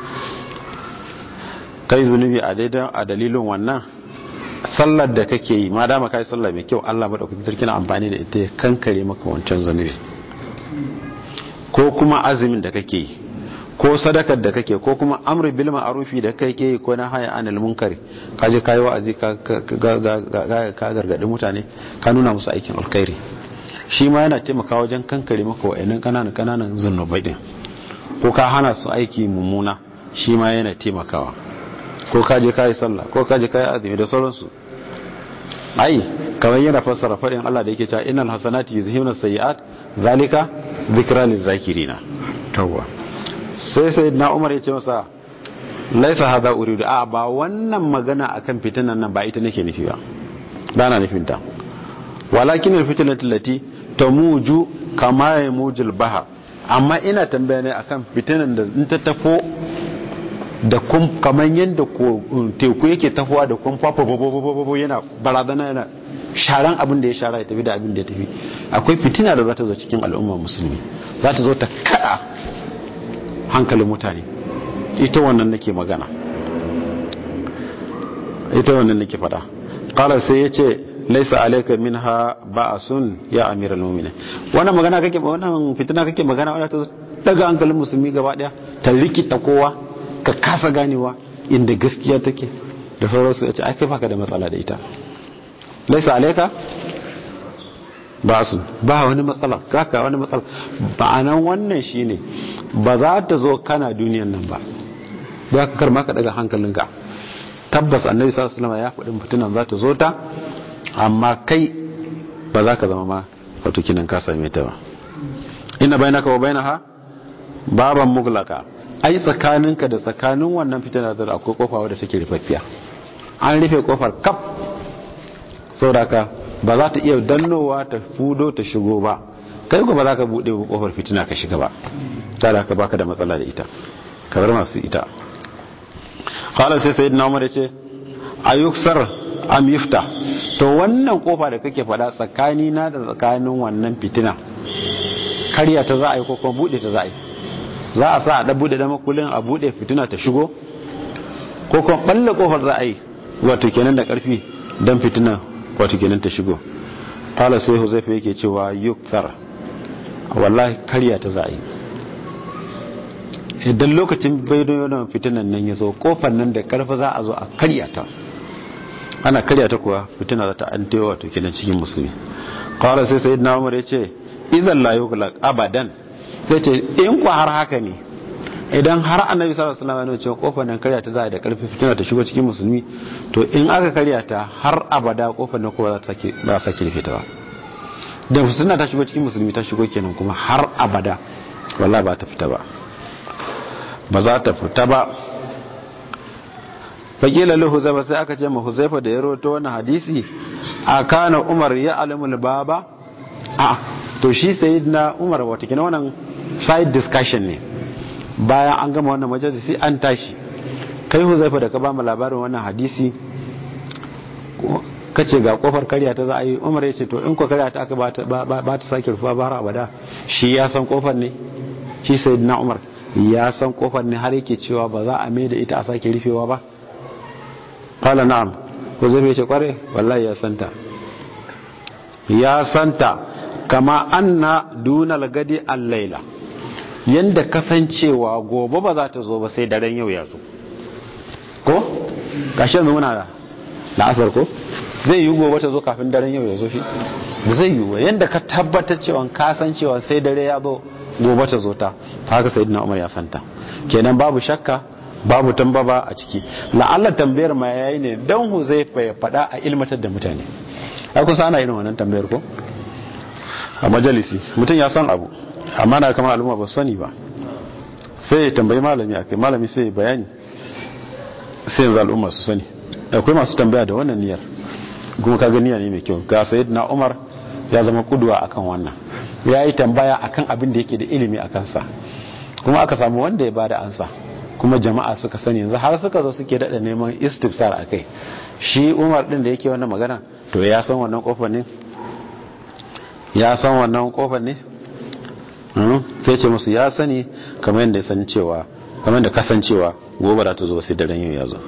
kai zunubi a daidan a dalilin wannan sallar da kake yi ma dama kai sallah mai kyau Allah maɗaukakin sarki na amfani da ita ya kankare maka wancan zunubi ko kuma azumin da kake yi ko sadakar da kake ko kuma amri bil ma'rufi da kai ke ko na haya anil munkari ka je kai wa'azi ka ka gargadi mutane ka nuna musu aikin alkhairi shi ma yana taimakawa wajen kankare maka wa'annan kananan kananan zunubai din ko ka hana su aiki mummuna shi ma yana taimakawa ko ka je kai sallah ko ka je kai azumi da sauransu ai kamar yana fassara fadin Allah da yake cewa innal hasanati yuzhibuna sayiat zalika dhikra lizakirina tawwa sai sai na umar ya ce masa laisa hada uridu a ba wannan magana akan fitinan nan ba ita nake nufi ba ba na nufin ta walakin alfitnatu lati tamuju kama yamujul bahar amma ina tambaya ne akan fitinan da in ta tafo da kun kaman yanda ko teku yake tafowa da kun fafa bobo yana barazana yana sharan abin da ya shara ya tafi da abin da ya tafi akwai fitina da za ta zo cikin al'ummar musulmi za ta zo ta kada hankalin mutane ita wannan nake magana ita wannan nake fada qala sai yace laisa alayka minha ba'sun ya amiral mu'minin wannan magana kake wannan fitina kake magana wadda ta daga hankalin musulmi gaba daya ta rikita kowa ka kasa ganewa inda gaskiya take da sauransu yace ai kai baka da matsala da ita laisa alayka ba'sun ba wani matsala kaka wani matsala ba'anan wannan shine ba za ta zo kana duniyan nan ba ba ka karma ka daga hankalinka tabbas annabi sallallahu alaihi wasallam ya faɗin fitinan za ta zo ta amma kai ba za ka zama ma wato kinan ka same ta ba inna bainaka wa bainaha baban muglaka ai tsakaninka da tsakanin wannan fitina da akwai kofa wadda take rufaffiya an rufe kofar kaf saboda ka ba za ta iya dannowa ta fudo ta shigo ba kai ko ba za ka bude kofar fitina ka shiga ba tada ka baka da matsala da ita kamar masu ita qala sai sayyidina umar yace ayuksar am yufta to wannan kofa da kake fada tsakani na da tsakanin wannan fitina karya ta za a yi ko kuma bude ta za a yi za a sa a da bude da makulin a bude fitina ta shigo ko kuma balle kofar za a yi wato kenan da karfi dan fitina wato kenan ta shigo qala sai huzaifa yake cewa yukthar wallahi karya ta za a yi idan lokacin bayyana fitinan nan ya zo kofar nan da karfi za a zo a karya ta ana karya ta kuwa fitina za ta an tewa wato kenan cikin musulmi kawai sai sai na umar ya ce izan la yughlaq abadan sai ce in ku har haka ne idan har annabi sallallahu alaihi wasallam ya ce kofar nan karya ta za a da karfi fitina ta shigo cikin musulmi to in aka karya ta har abada kofar nan kowa za ta sake ba sake rufe ta ba da fitina ta shigo cikin musulmi ta shigo kenan kuma har abada wallahi ba ta fita ba ba za ta fita ba fakila lahu huzaifa sai aka ce ma huzaifa da ya roto wannan hadisi a kana umar ya alamul baba a to shi sayyidina umar wata kina wannan side discussion ne bayan an gama wannan majalisi an tashi kai huzaifa da ka ba mu labarin wannan hadisi kace ga kofar karya ta za a yi umar ya ce to in ko karya ta aka ba ta sake rufa ba har abada shi ya san kofar ne shi sayyidina umar ya san kofar ne har yake cewa ba za a mai da ita a sake rufewa ba kala na'am ko zai mai ce kware wallahi ya santa ya santa kama anna dunal gadi al-laila yanda kasancewa gobe ba za ta zo ba sai daren yau ya zo ko gashi yanzu muna da la'asar ko zai yi gobe ta zo kafin daren yau ya zo shi zai yi yanda ka tabbatar cewa kasancewa sai dare ya zo gobe ta zo ta haka sayyidina umar ya santa kenan babu shakka babu tambaba a ciki la'alla tambayar ma yayi ne dan huzaifa ya faɗa a ilmatar da mutane ai kusa ana irin wannan tambayar ko a majalisi mutum ya san abu amma na kama al'umma ba sani ba sai ya tambayi malami akai malami sai ya bayani sai yanzu al'umma su sani akwai masu tambaya da wannan niyyar kuma ka niyya ne mai kyau ga sayyidina umar ya zama kuduwa akan wannan ya yi tambaya akan abin da yake da ilimi a kansa kuma aka samu wanda ya bada ansa kuma jama'a suka sani yanzu har suka zo suke daɗa neman istifsar a kai shi umar ɗin da yake wannan magana to ya san wannan kofar ne ya san wannan kofar ne sai ce musu ya sani kamar yadda ya san cewa kamar da kasancewa gobe da ta zo sai daren yau ya zo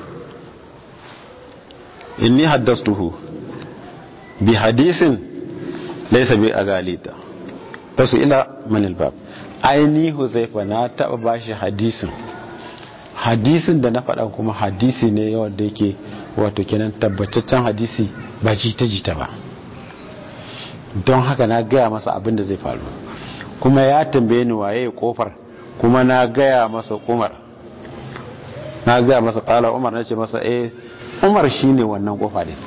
inni haddastuhu bi hadisin laysa bi agalita fasu ila manil bab aini huzaifa na taba bashi hadisin hadisin da na faɗa kuma hadisi ne wanda yake wato kenan tabbataccen hadisi ba jita jita ba don haka na gaya masa abin da zai faru kuma ya tambaye ni waye kofar kuma na gaya masa umar na gaya masa kala umar na ce masa eh umar shine wannan kofa ne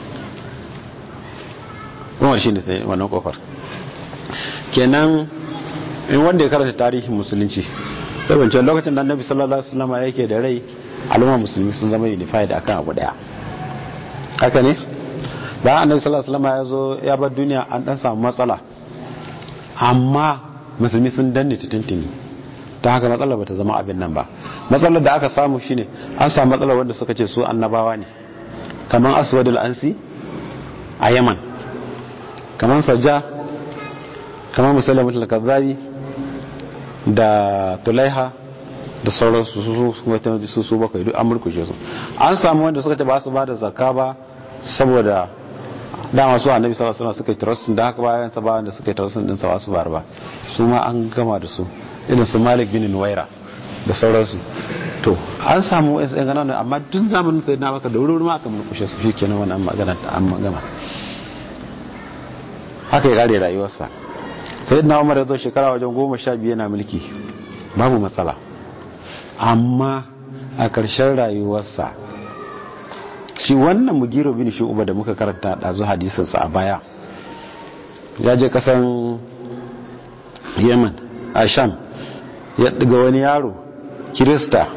umar shine wannan kofar kenan in wanda ya karanta tarihin musulunci sai wancan lokacin da annabi sallallahu alaihi wasallam yake da rai al'umma musulmi sun zama unified akan abu daya haka ne bayan annabi sallallahu alaihi wasallam ya zo ya bar duniya an dan samu matsala amma musulmi sun danne tuntuni ta haka matsalar bata zama abin nan ba matsalar da aka samu shine an samu matsalar wanda suka ce su annabawa ne kamar aswadul ansi a yaman kamar sajja kamar musallamatul kazzabi da tulaiha da sauransu su su su su bakwai duk an murkushe su an samu wanda suka ce ba su ba da zakka ba saboda dama su annabi sallallahu alaihi wasallam suka yi trustin da haka bayan sa bayan da suka yi trustin din sa su bar ba su ma an gama da su irin su Malik bin Nuwaira da sauransu to an samu wasu yan ganan amma duk zamanin sai na baka da wuri ma aka murkushe su shikenan wannan magana ta an gama haka ya kare rayuwarsa sai na umar ya zo shekara wajen goma sha biyu yana mulki babu matsala amma a ƙarshen rayuwarsa shi wannan mugiro bin shi uba da muka karanta ɗazu hadisinsa a baya ya je ƙasan yemen a sham ya ɗiga wani yaro kirista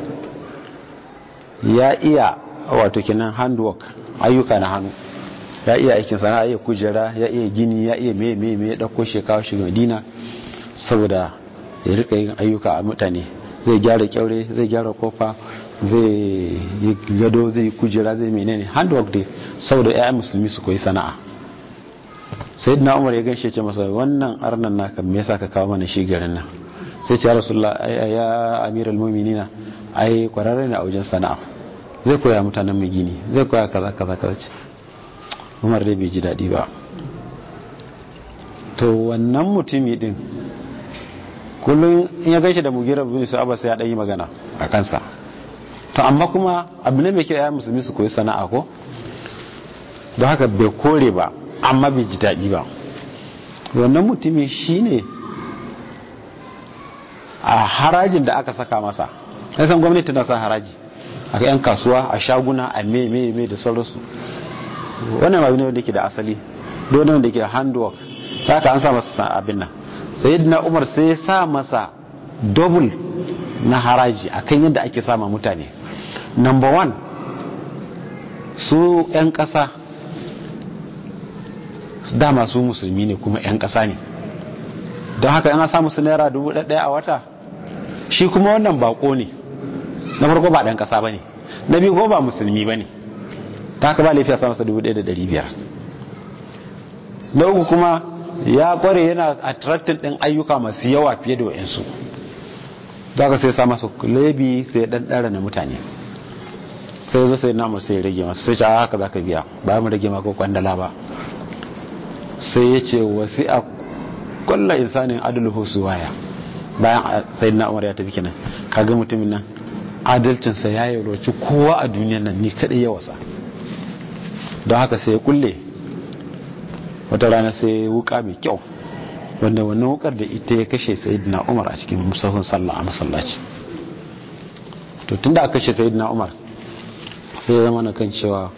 ya iya wato kinan handwork ayyuka na hannu ya iya aikin sana'a ya kujera ya iya gini ya iya mai mai mai dauko shekawa shi madina saboda ya rika yin ayyuka a mutane zai gyara kyaure zai gyara kofa zai yi gado zai yi kujera zai menene handwork dai saboda ya musulmi su koyi sana'a sai na umar ya ganshe ce masa wannan arnan naka me yasa ka kawo mana shi garin nan sai ce ya rasulullah ya amiral mu'minina ai kwararre ne a wajen sana'a zai koya mutanen mu gini zai koya kaza kaza kaza umar dai bai ji daɗi ba to wannan mutumi din kullum in ya gaishe da mugira bin su abasa ya ɗan yi magana a kansa to amma kuma abu ne mai kyau ya musulmi su koyi sana'a ko don haka bai kore ba amma bai ji daɗi ba wannan mutumi shine a harajin da aka saka masa san gwamnati na sa haraji a 'yan kasuwa a shaguna a me me me da sauransu wannan abu ne wanda ke da asali dole wanda ke da handwork haka an sa masa abin nan sai na umar sai ya sa masa double na haraji akan yadda ake sama mutane number one su 'yan kasa dama su musulmi ne kuma 'yan kasa ne don haka yana samu su naira dubu ɗaya a wata shi kuma wannan bako ne na farko ba ɗan kasa ba ne na biyu ko ba musulmi ba ne ta haka ba laifiya sa masa 1500 na uku kuma ya kware yana attracting din ayyuka masu yawa fiye da wayansu za ka sai sa masa lebi sai dan dara na mutane sai zo sai namu sai rage masa sai ce haka za ka biya ba mu rage maka kwandala ba sai ya ce wasi a kulla insanin adalhu waya bayan sai na umar ya tafi kenan kaga mutumin nan adalcinsa ya yi roci kowa a duniyan nan ni kadai ya wasa don haka sai ya kulle wata rana sai ya wuka mai kyau wanda wannan wukar da ita ya kashe sayidina umar a cikin musahun sallah a masallaci to tunda aka kashe sayyidina umar sai ya zama na kan cewa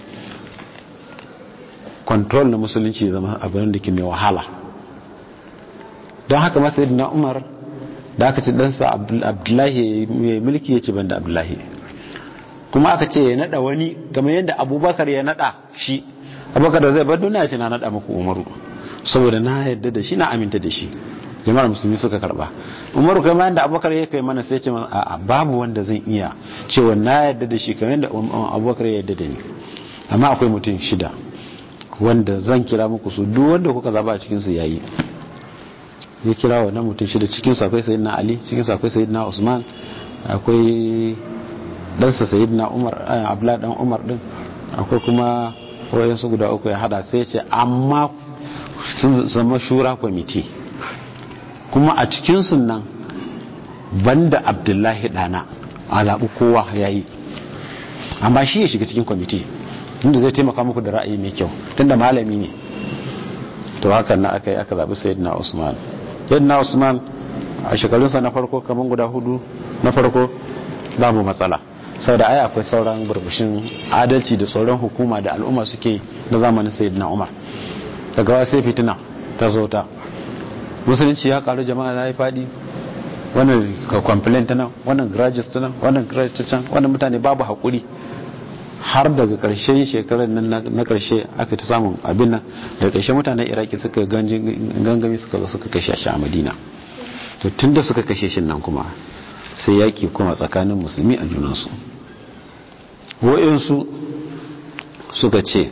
control na musulunci zama abin da ke mai wahala don haka masu na umar da aka ci ɗansa abdullahi mai mulki ya ce banda abdullahi kuma aka ce ya naɗa wani game yadda abubakar ya naɗa shi abubakar da zai bar duniya ce na naɗa muku umaru saboda na yadda da shi na aminta da shi jama'ar musulmi suka karba umaru kai yadda abubakar ya kai mana sai ce a babu wanda zan iya cewa na yadda da shi kamar yadda abubakar ya yadda da ni amma akwai mutum shida wanda zan kira muku su duk wanda kuka zaba a cikin su yayi ya kira wannan mutum shida cikin su akwai sayyidina ali cikin su akwai sayyidina usman akwai ɗansa sayyidina umar abla dan umar din akwai kuma wayansu guda uku ya hada sai ce amma sun zama shura kwamiti kuma a cikin nan banda abdullahi dana a zaɓi kowa ya yi amma shi ya shiga cikin kwamiti inda zai taimaka muku da ra'ayi mai kyau tunda malami ne to hakan na aka yi aka zaɓi sayyidina usman sayyidina usman a shekarunsa na farko kamar guda hudu na farko babu matsala sau da aya akwai sauran burbushin adalci da sauran hukuma da al'umma suke na zamanin sayyidina umar daga wasu sai fitina ta zo ta musulunci ya karu jama'a na yi fadi wannan complaint ta nan wannan graduates ta nan wannan graduates ta can wannan mutane babu haƙuri har daga ƙarshen shekarar nan na ƙarshe aka ta samun abin nan daga ƙarshe mutanen iraki suka gangami suka zo suka kashe shi a madina to tun da suka kashe shi nan kuma sai yaƙi kuma tsakanin musulmi a junansu wa'insu suka ce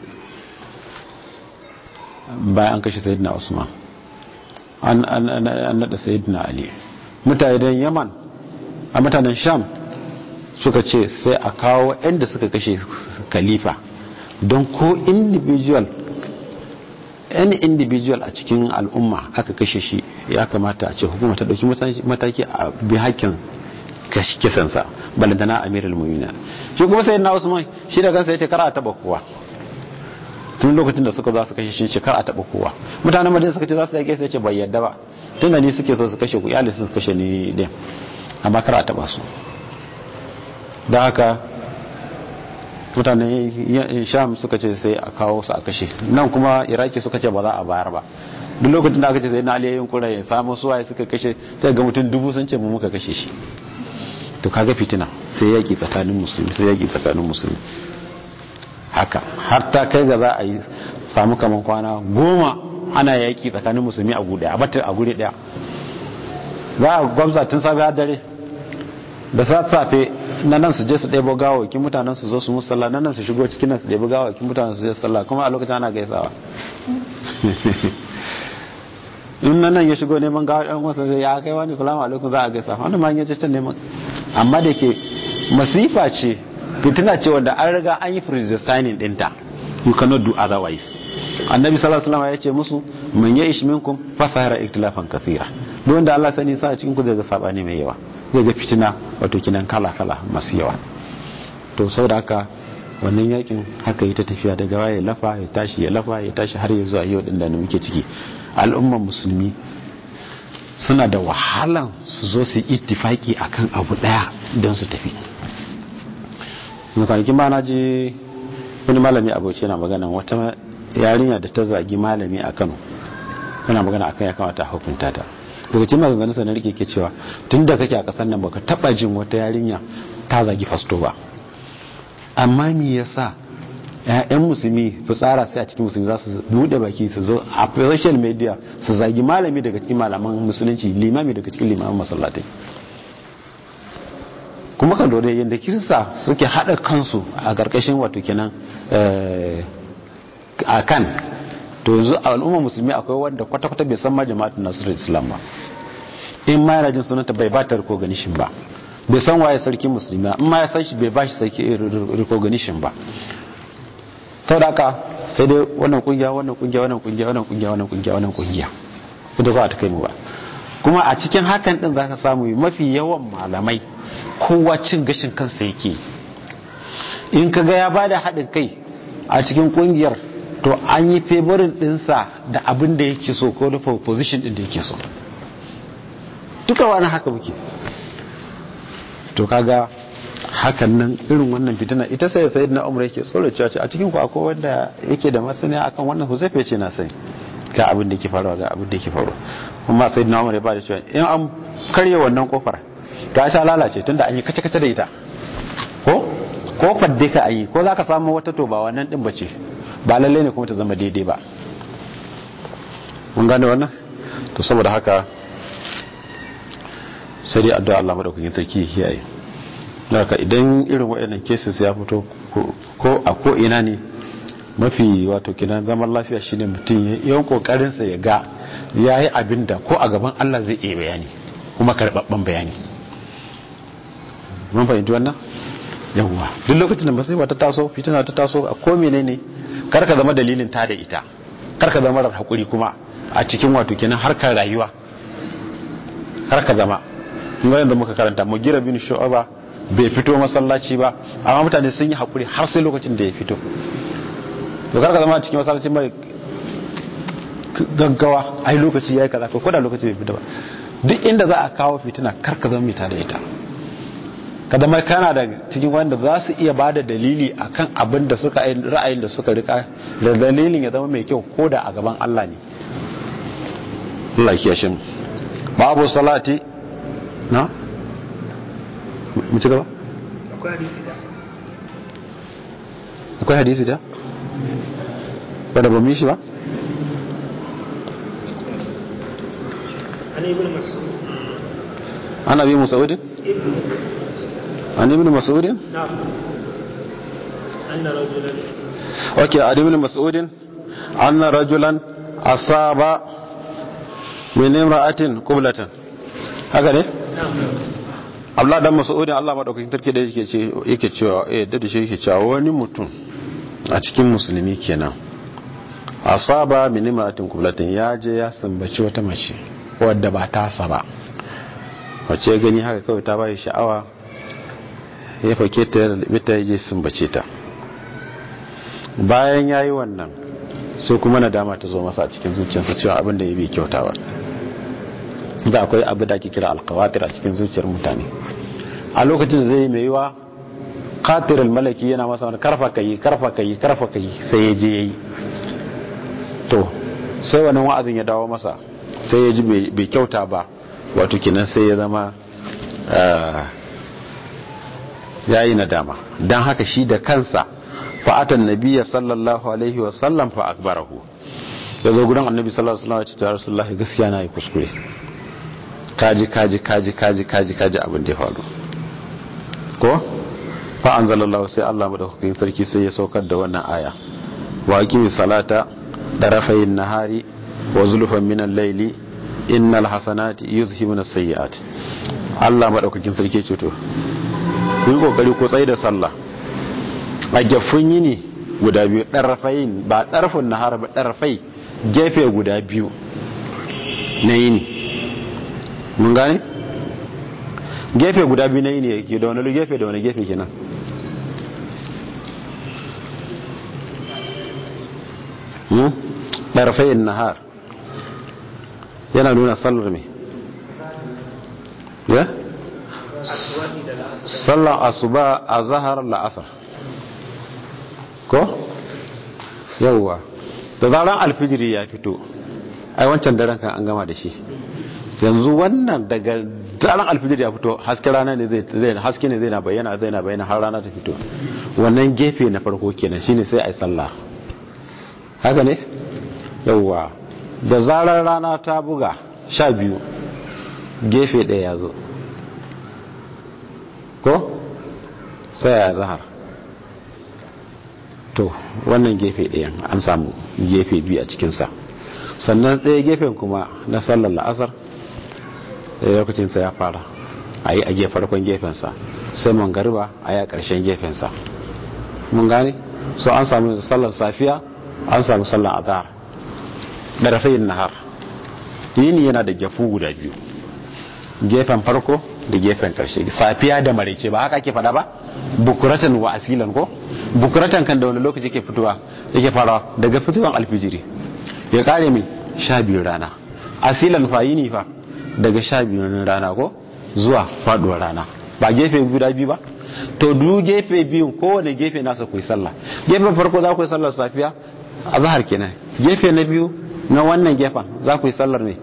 bayan an kashe sayidina usman an naɗa sayidina ali mutanen yaman a mutanen sham suka ce sai a kawo inda suka kashe khalifa don ko individual any individual a cikin al'umma aka kashe shi ya kamata a ce hukuma ta dauki mataki a bi hakkin kisansa balantana amirul mu'minin shi kuma sai na usman shi da kansa yace kar a taba kowa tun lokacin da suka za su kashe shi ce kar a taba kowa mutanen madina suka ce za su yake sai ce bai yadda ba tunda ni suke so su kashe ku iyali su kashe ni din amma kar a taba su da haka mutanen sham suka ce sai a kawo su a kashe nan kuma iraki suka ce ba za a bayar ba duk lokacin da aka ce sai na aliyayin kura ya samu suwaye suka kashe sai ga mutum dubu sun ce mu muka kashe shi to kaga fitina sai yaki tsakanin musulmi sai yaki tsakanin musulmi haka har ta kai ga za a yi samu kaman kwana goma ana yaki tsakanin musulmi a gude a batar a guri daya za a gwamza tun safe har dare da safe na nan su je su ɗebo gawakin mutanen su zo su musalla na nan su shigo cikin nan su ɗebo gawakin mutanen su je sallah kuma a lokacin ana gaisawa in nan nan ya shigo neman gawa ɗan wasa sai ya kai wani salamu alaikum za a gaisa wani ma ya can neman amma da ke masifa ce fitina ce wanda an riga an yi predestining ɗinta you cannot do otherwise annabi sallallahu alaihi wasallam ya ce musu man ya ish minkum fasahara iktilafan kathira duk wanda Allah sani sa a cikin ku zai ga sabani mai yawa zai ga fitina wato kinan kala kala masu yawa to saboda haka wannan yakin haka yi ta tafiya daga waye lafa ya tashi ya lafa ya tashi har ya zuwa yau din da muke ciki al'ummar musulmi suna da wahalan su zo su ittifaki akan abu daya don su tafi kwanakin ba na ji wani malami abuci yana magana wata yarinya da ta zagi malami a kano yana magana akan ya kamata hukunta ta daga cikin maganganun sa na rike ke cewa tun da kake a kasar nan baka taba jin wata yarinya ta zagi fasto ba amma me yasa ƴaƴan musulmi fitsara sai a cikin musulmi za su bude baki su zo a social media su zagi malami daga cikin malaman musulunci limami daga cikin limaman masallatai kuma kan dole yadda kirista suke haɗa kansu a ƙarƙashin wato kenan a kan to yanzu a al'ummar musulmi akwai wanda kwata-kwata bai san ma jama'atun nasirar islam ba in ma yana jin sunanta bai ba ta recognition ba bai san waye sarki musulmi ba in ma ya san shi bai ba shi sarki recognition ba ta da haka sai dai wannan kungiya wannan kungiya wannan kungiya wannan kungiya wannan kungiya wannan kungiya da ba ta kai mu ba kuma a cikin hakan din zaka samu mafi yawan malamai kowa cin gashin kansa yake in kaga ya bada haɗin kai a cikin kungiyar to an yi favorin dinsa da abin da yake so ko da position din da yake so duka wani haka muke to kaga hakan nan irin wannan fitina ita sai sai na umar yake tsoro cewa a cikin ku akwai wanda yake da masaniya akan wannan huzaifa ce na sani ga abin da yake faruwa ga abin da yake faruwa kuma sai na umar ya ba da cewa in an karye wannan kofar ta sha lalace tunda an yi kace kace da ita ko kofar dai ka ayi ko zaka samu wata to ba wannan din bace ba lalle ne kuma ta zama daidai ba mun gane wannan to saboda haka sai dai addu'a Allah madaukakin sarki ya kiyaye haka idan irin waɗannan cases ya fito ko a ko ina ne mafi wato kinan zaman lafiya shine mutum yawan kokarin sa ya ga yayi abin da ko a gaban Allah zai iya bayani kuma karbabban bayani mun fahimci wannan yawwa duk lokacin da musiba ta taso fitina ta taso a ko menene kar ka zama dalilin ta da ita kar ka zama rar hakuri kuma a cikin wato kenan harkar rayuwa kar ka zama mun yanzu muka karanta mu gira bin shu'aba bai fito masallaci ba amma mutane sun yi hakuri har sai lokacin da ya fito to kar ka zama cikin masallaci mai gaggawa ai lokaci yayi kaza ko da lokaci bai fito ba duk inda za a kawo fitina kar ka zama mai tada ita ka zama kana da cikin wanda za su iya bada dalili akan abin da suka ra'ayin da suka rika da dalilin ya zama mai kyau ko da a gaban Allah ne Allah ya kiyashe mu babu salati na mu ci gaba akwai hadisi da akwai hadisi da ba da ba mu yi shi ba an ibn mas'ud ana bi musaudin ibn an ibn mas'udin na'am anna rajulan okay an ibn mas'udin anna rajulan asaba min imra'atin qiblatan haka ne na'am Abdullah dan Mas'udin Allah madaukakin tarki da yake ce yake cewa eh da shi yake cewa wani mutum a cikin musulmi kenan asaba min imra'atin qiblatan ya je ya sambaci wata mace wadda ba ta ba wace gani haka kawai ta bai sha'awa ya fake ta da bita ya je sambace ta bayan yayi wannan sai kuma nadama ta zo masa a cikin zuciyarsa cewa abin da ya bi kyauta ba da akwai abu da ake kira alkawatir a cikin zuciyar mutane a lokacin zai mai yiwa katir malaki yana masa wani karfa ka yi karfa ka yi karfa ka yi sai ya je ya yi to sai wani wa'azin ya dawo masa sai ya ji bai kyauta ba wato kinan sai ya zama ya yi nadama don haka shi da kansa fa'atan nabiya sallallahu alaihi wasallam fa akbarahu ya zo gudan annabi sallallahu alaihi wasallam ya ce ya rasulullahi gaskiya na yi kuskure kaji kaji kaji kaji kaji kaji abin da ya faru ko fa anzalallahu sai Allah madaukakin sarki sai ya saukar da wannan aya wa aqimi salata darafayn nahari wa zulfan min al-layli innal hasanati yuzhibuna as-sayyi'at Allah madaukakin sarki ce to ku yi kokari ku tsaye da sallah a gefun yini guda biyu darafayn ba darfun nahar ba darafai gefe guda biyu na yini mun gane gefe guda biyu na yi ne yake da wani gefe da wani gefe kenan ɗarfayin nahar yana nuna sallar mai ya? sallar asuba a zahar la'asar ko? yauwa da zaran alfijiri ya fito ai wancan daren kan an gama da shi yanzu wannan daga daren alfijir ya fito haske rana ne zai haske ne zai na bayyana zai na bayyana har rana ta fito wannan gefe na farko kenan shine sai ai sallah haka ne yawwa da zarar rana ta buga sha biyu gefe ɗaya ya zo ko sai ya zahar to wannan gefe ɗayan an samu gefe biyu a cikinsa sannan ɗaya gefen kuma na sallar la'asar lokacinsa ya fara a yi a farkon gefensa sai mangariba a yi a ƙarshen gefensa mun gane so an samu sallar safiya an samu sallar azhar ɗarafayin nahar yini yana da gefu guda biyu gefen farko da gefen ƙarshe safiya da maraice ba haka ke faɗa ba bukuratan wa asilan ko bukuratan kan da wani lokaci ke fitowa yake farawa daga fitowar alfijiri ya kare mai sha biyu rana asilan fa yini fa daga sha biyu rana ko zuwa faduwar rana ba gefe guda biyu ba to du gefe biyun kowane gefe nasa ku yi sallah gefen farko za ku yi sallar safiya a zahar kenan gefe na biyu na wannan gefen za ku yi sallar ne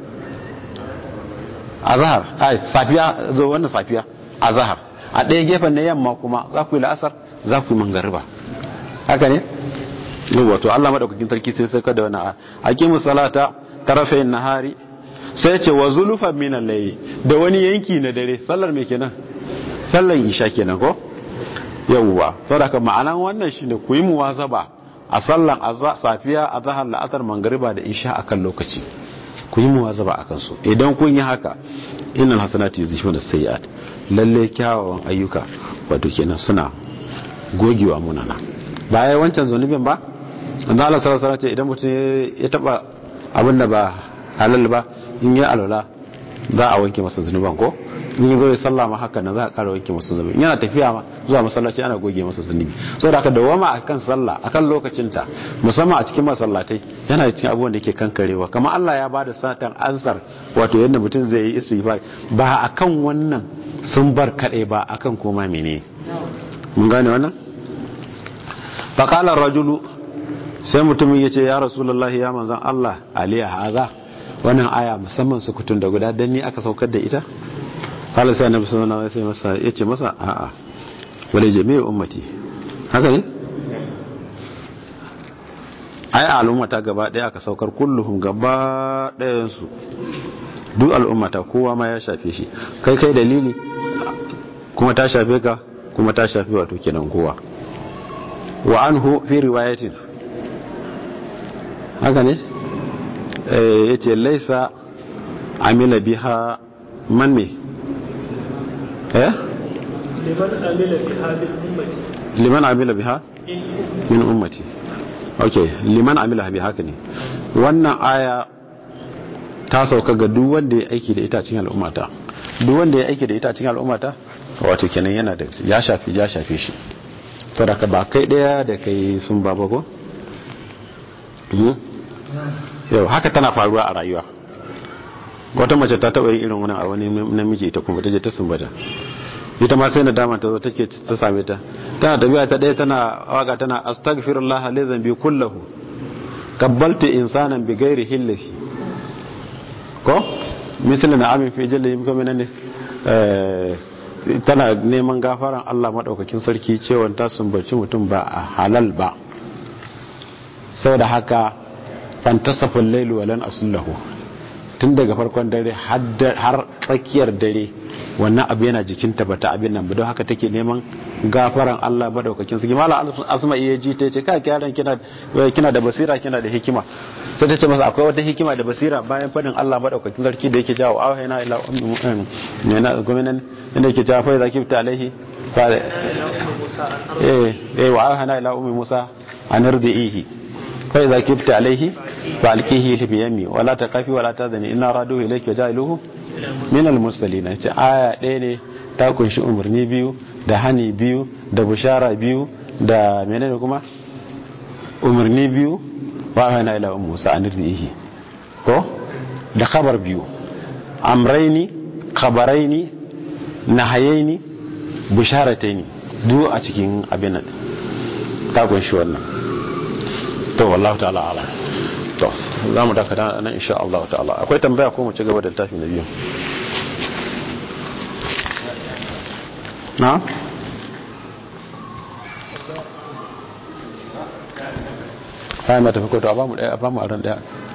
a zahar a safiya zo wannan safiya a zahar a ɗaya gefen na yamma kuma za ku yi la'asar za ku yi mangariba haka ne wato Allah madaukakin sarki sai sai kada wani aqimu salata tarafayn nahari sai ce wa zulufan min al-layli da wani yanki na dare sallar me kenan sallar isha kenan ko yawwa saboda ma'anan wannan shine ku yi muwazaba a sallan safiya azhar la'asar mangariba da isha akan lokaci ku yi muwazaba akan su idan kun yi haka innal hasanati yuzhibuna sayyi'at lalle kyawawan ayyuka wato kenan suna gogewa munana ba ya wancan zunubin ba da Allah sallallahu alaihi ce idan mutum ya taba abin da ba halal ba in ya alwala za a wanke masa zunuban ko in zo ya sallama haka nan za a kara wanke masa zunubi yana tafiya ma zuwa masallaci ana goge masa zunubi saboda haka dawama akan sallah akan lokacinta musamman a cikin masallatai yana cikin abubuwan da ke kankarewa kamar Allah ya bada satan ansar wato yadda mutum zai yi istighfar ba akan wannan sun bar kadai ba akan koma mene mun gane wannan faqala rajulu sai mutumin yace ya rasulullahi ya manzon Allah aliya haza wannan aya musamman su kutun da guda dan ni aka saukar da ita kala sai annabi sallallahu alaihi wasallam masa yace masa a'a wala jami'u ummati haka ne ai al'ummata gaba daya aka saukar kulluhum gaba dayan su duk al'ummata kowa ma ya shafe shi kai kai dalili kuma ta shafe ka kuma ta shafe wato kenan kowa wa anhu fi riwayatin haka ne eh yace laisa amila biha man me eh liman amila biha min ummati liman amila biha min ummati okay liman amila biha haka ne wannan aya ta sauka ga duk wanda ya aiki da ita cikin al'ummata duk wanda ya aiki da ita cikin al'ummata wato kenan yana da ya shafi ya shafe shi saboda ba kai daya da kai sun ba ko yau haka tana faruwa a rayuwa wata mace ta taba yin irin wani a wani namiji ita kuma ta je ta sumbata ita ma sai na dama ta zo take ta same ta tana tafiya ta ɗaya tana waka tana astaghfirullah li dhanbi kullahu qabbaltu insanan bi ghairi hillati ko misali na amin fi jalla yimka menene eh tana neman gafaran Allah madaukakin sarki cewa ta sumbaci mutum ba a halal ba saboda haka fantasafal lailu walan asullahu tun daga farkon dare har tsakiyar dare wannan abu yana jikinta ba ta abin nan ba don haka take neman gafaran Allah madaukakin sarki mala asma iya ji ta ce kai yaran kina kina da basira kina da hikima sai ta ce masa akwai wata hikima da basira bayan fadin Allah madaukakin sarki da yake jawo awhayna ila ummi ne na gwamnatin inda yake jawo fa zaki ta alaihi fa eh eh wa awhayna ila ummi Musa anardihi fa idza kibta alaihi fa alqihi fi yammi wala taqafi wala tadani inna raduhu ilayka jailuhu min almursalin ce aya ɗaya ne ta kunshi umarni biyu da hani biyu da bushara biyu da menene kuma umarni biyu wa hana ila ummu musa anirdihi ko da khabar biyu amraini khabaraini nahayaini busharataini duk a cikin abin nan ta kunshi wannan to wallahu ta'ala ala to za mu dakata nan insha Allah ta'ala akwai tambaya ko mu ci gaba da littafi na biyu na kayan mata fi koto a bamu daya a bamu a ran daya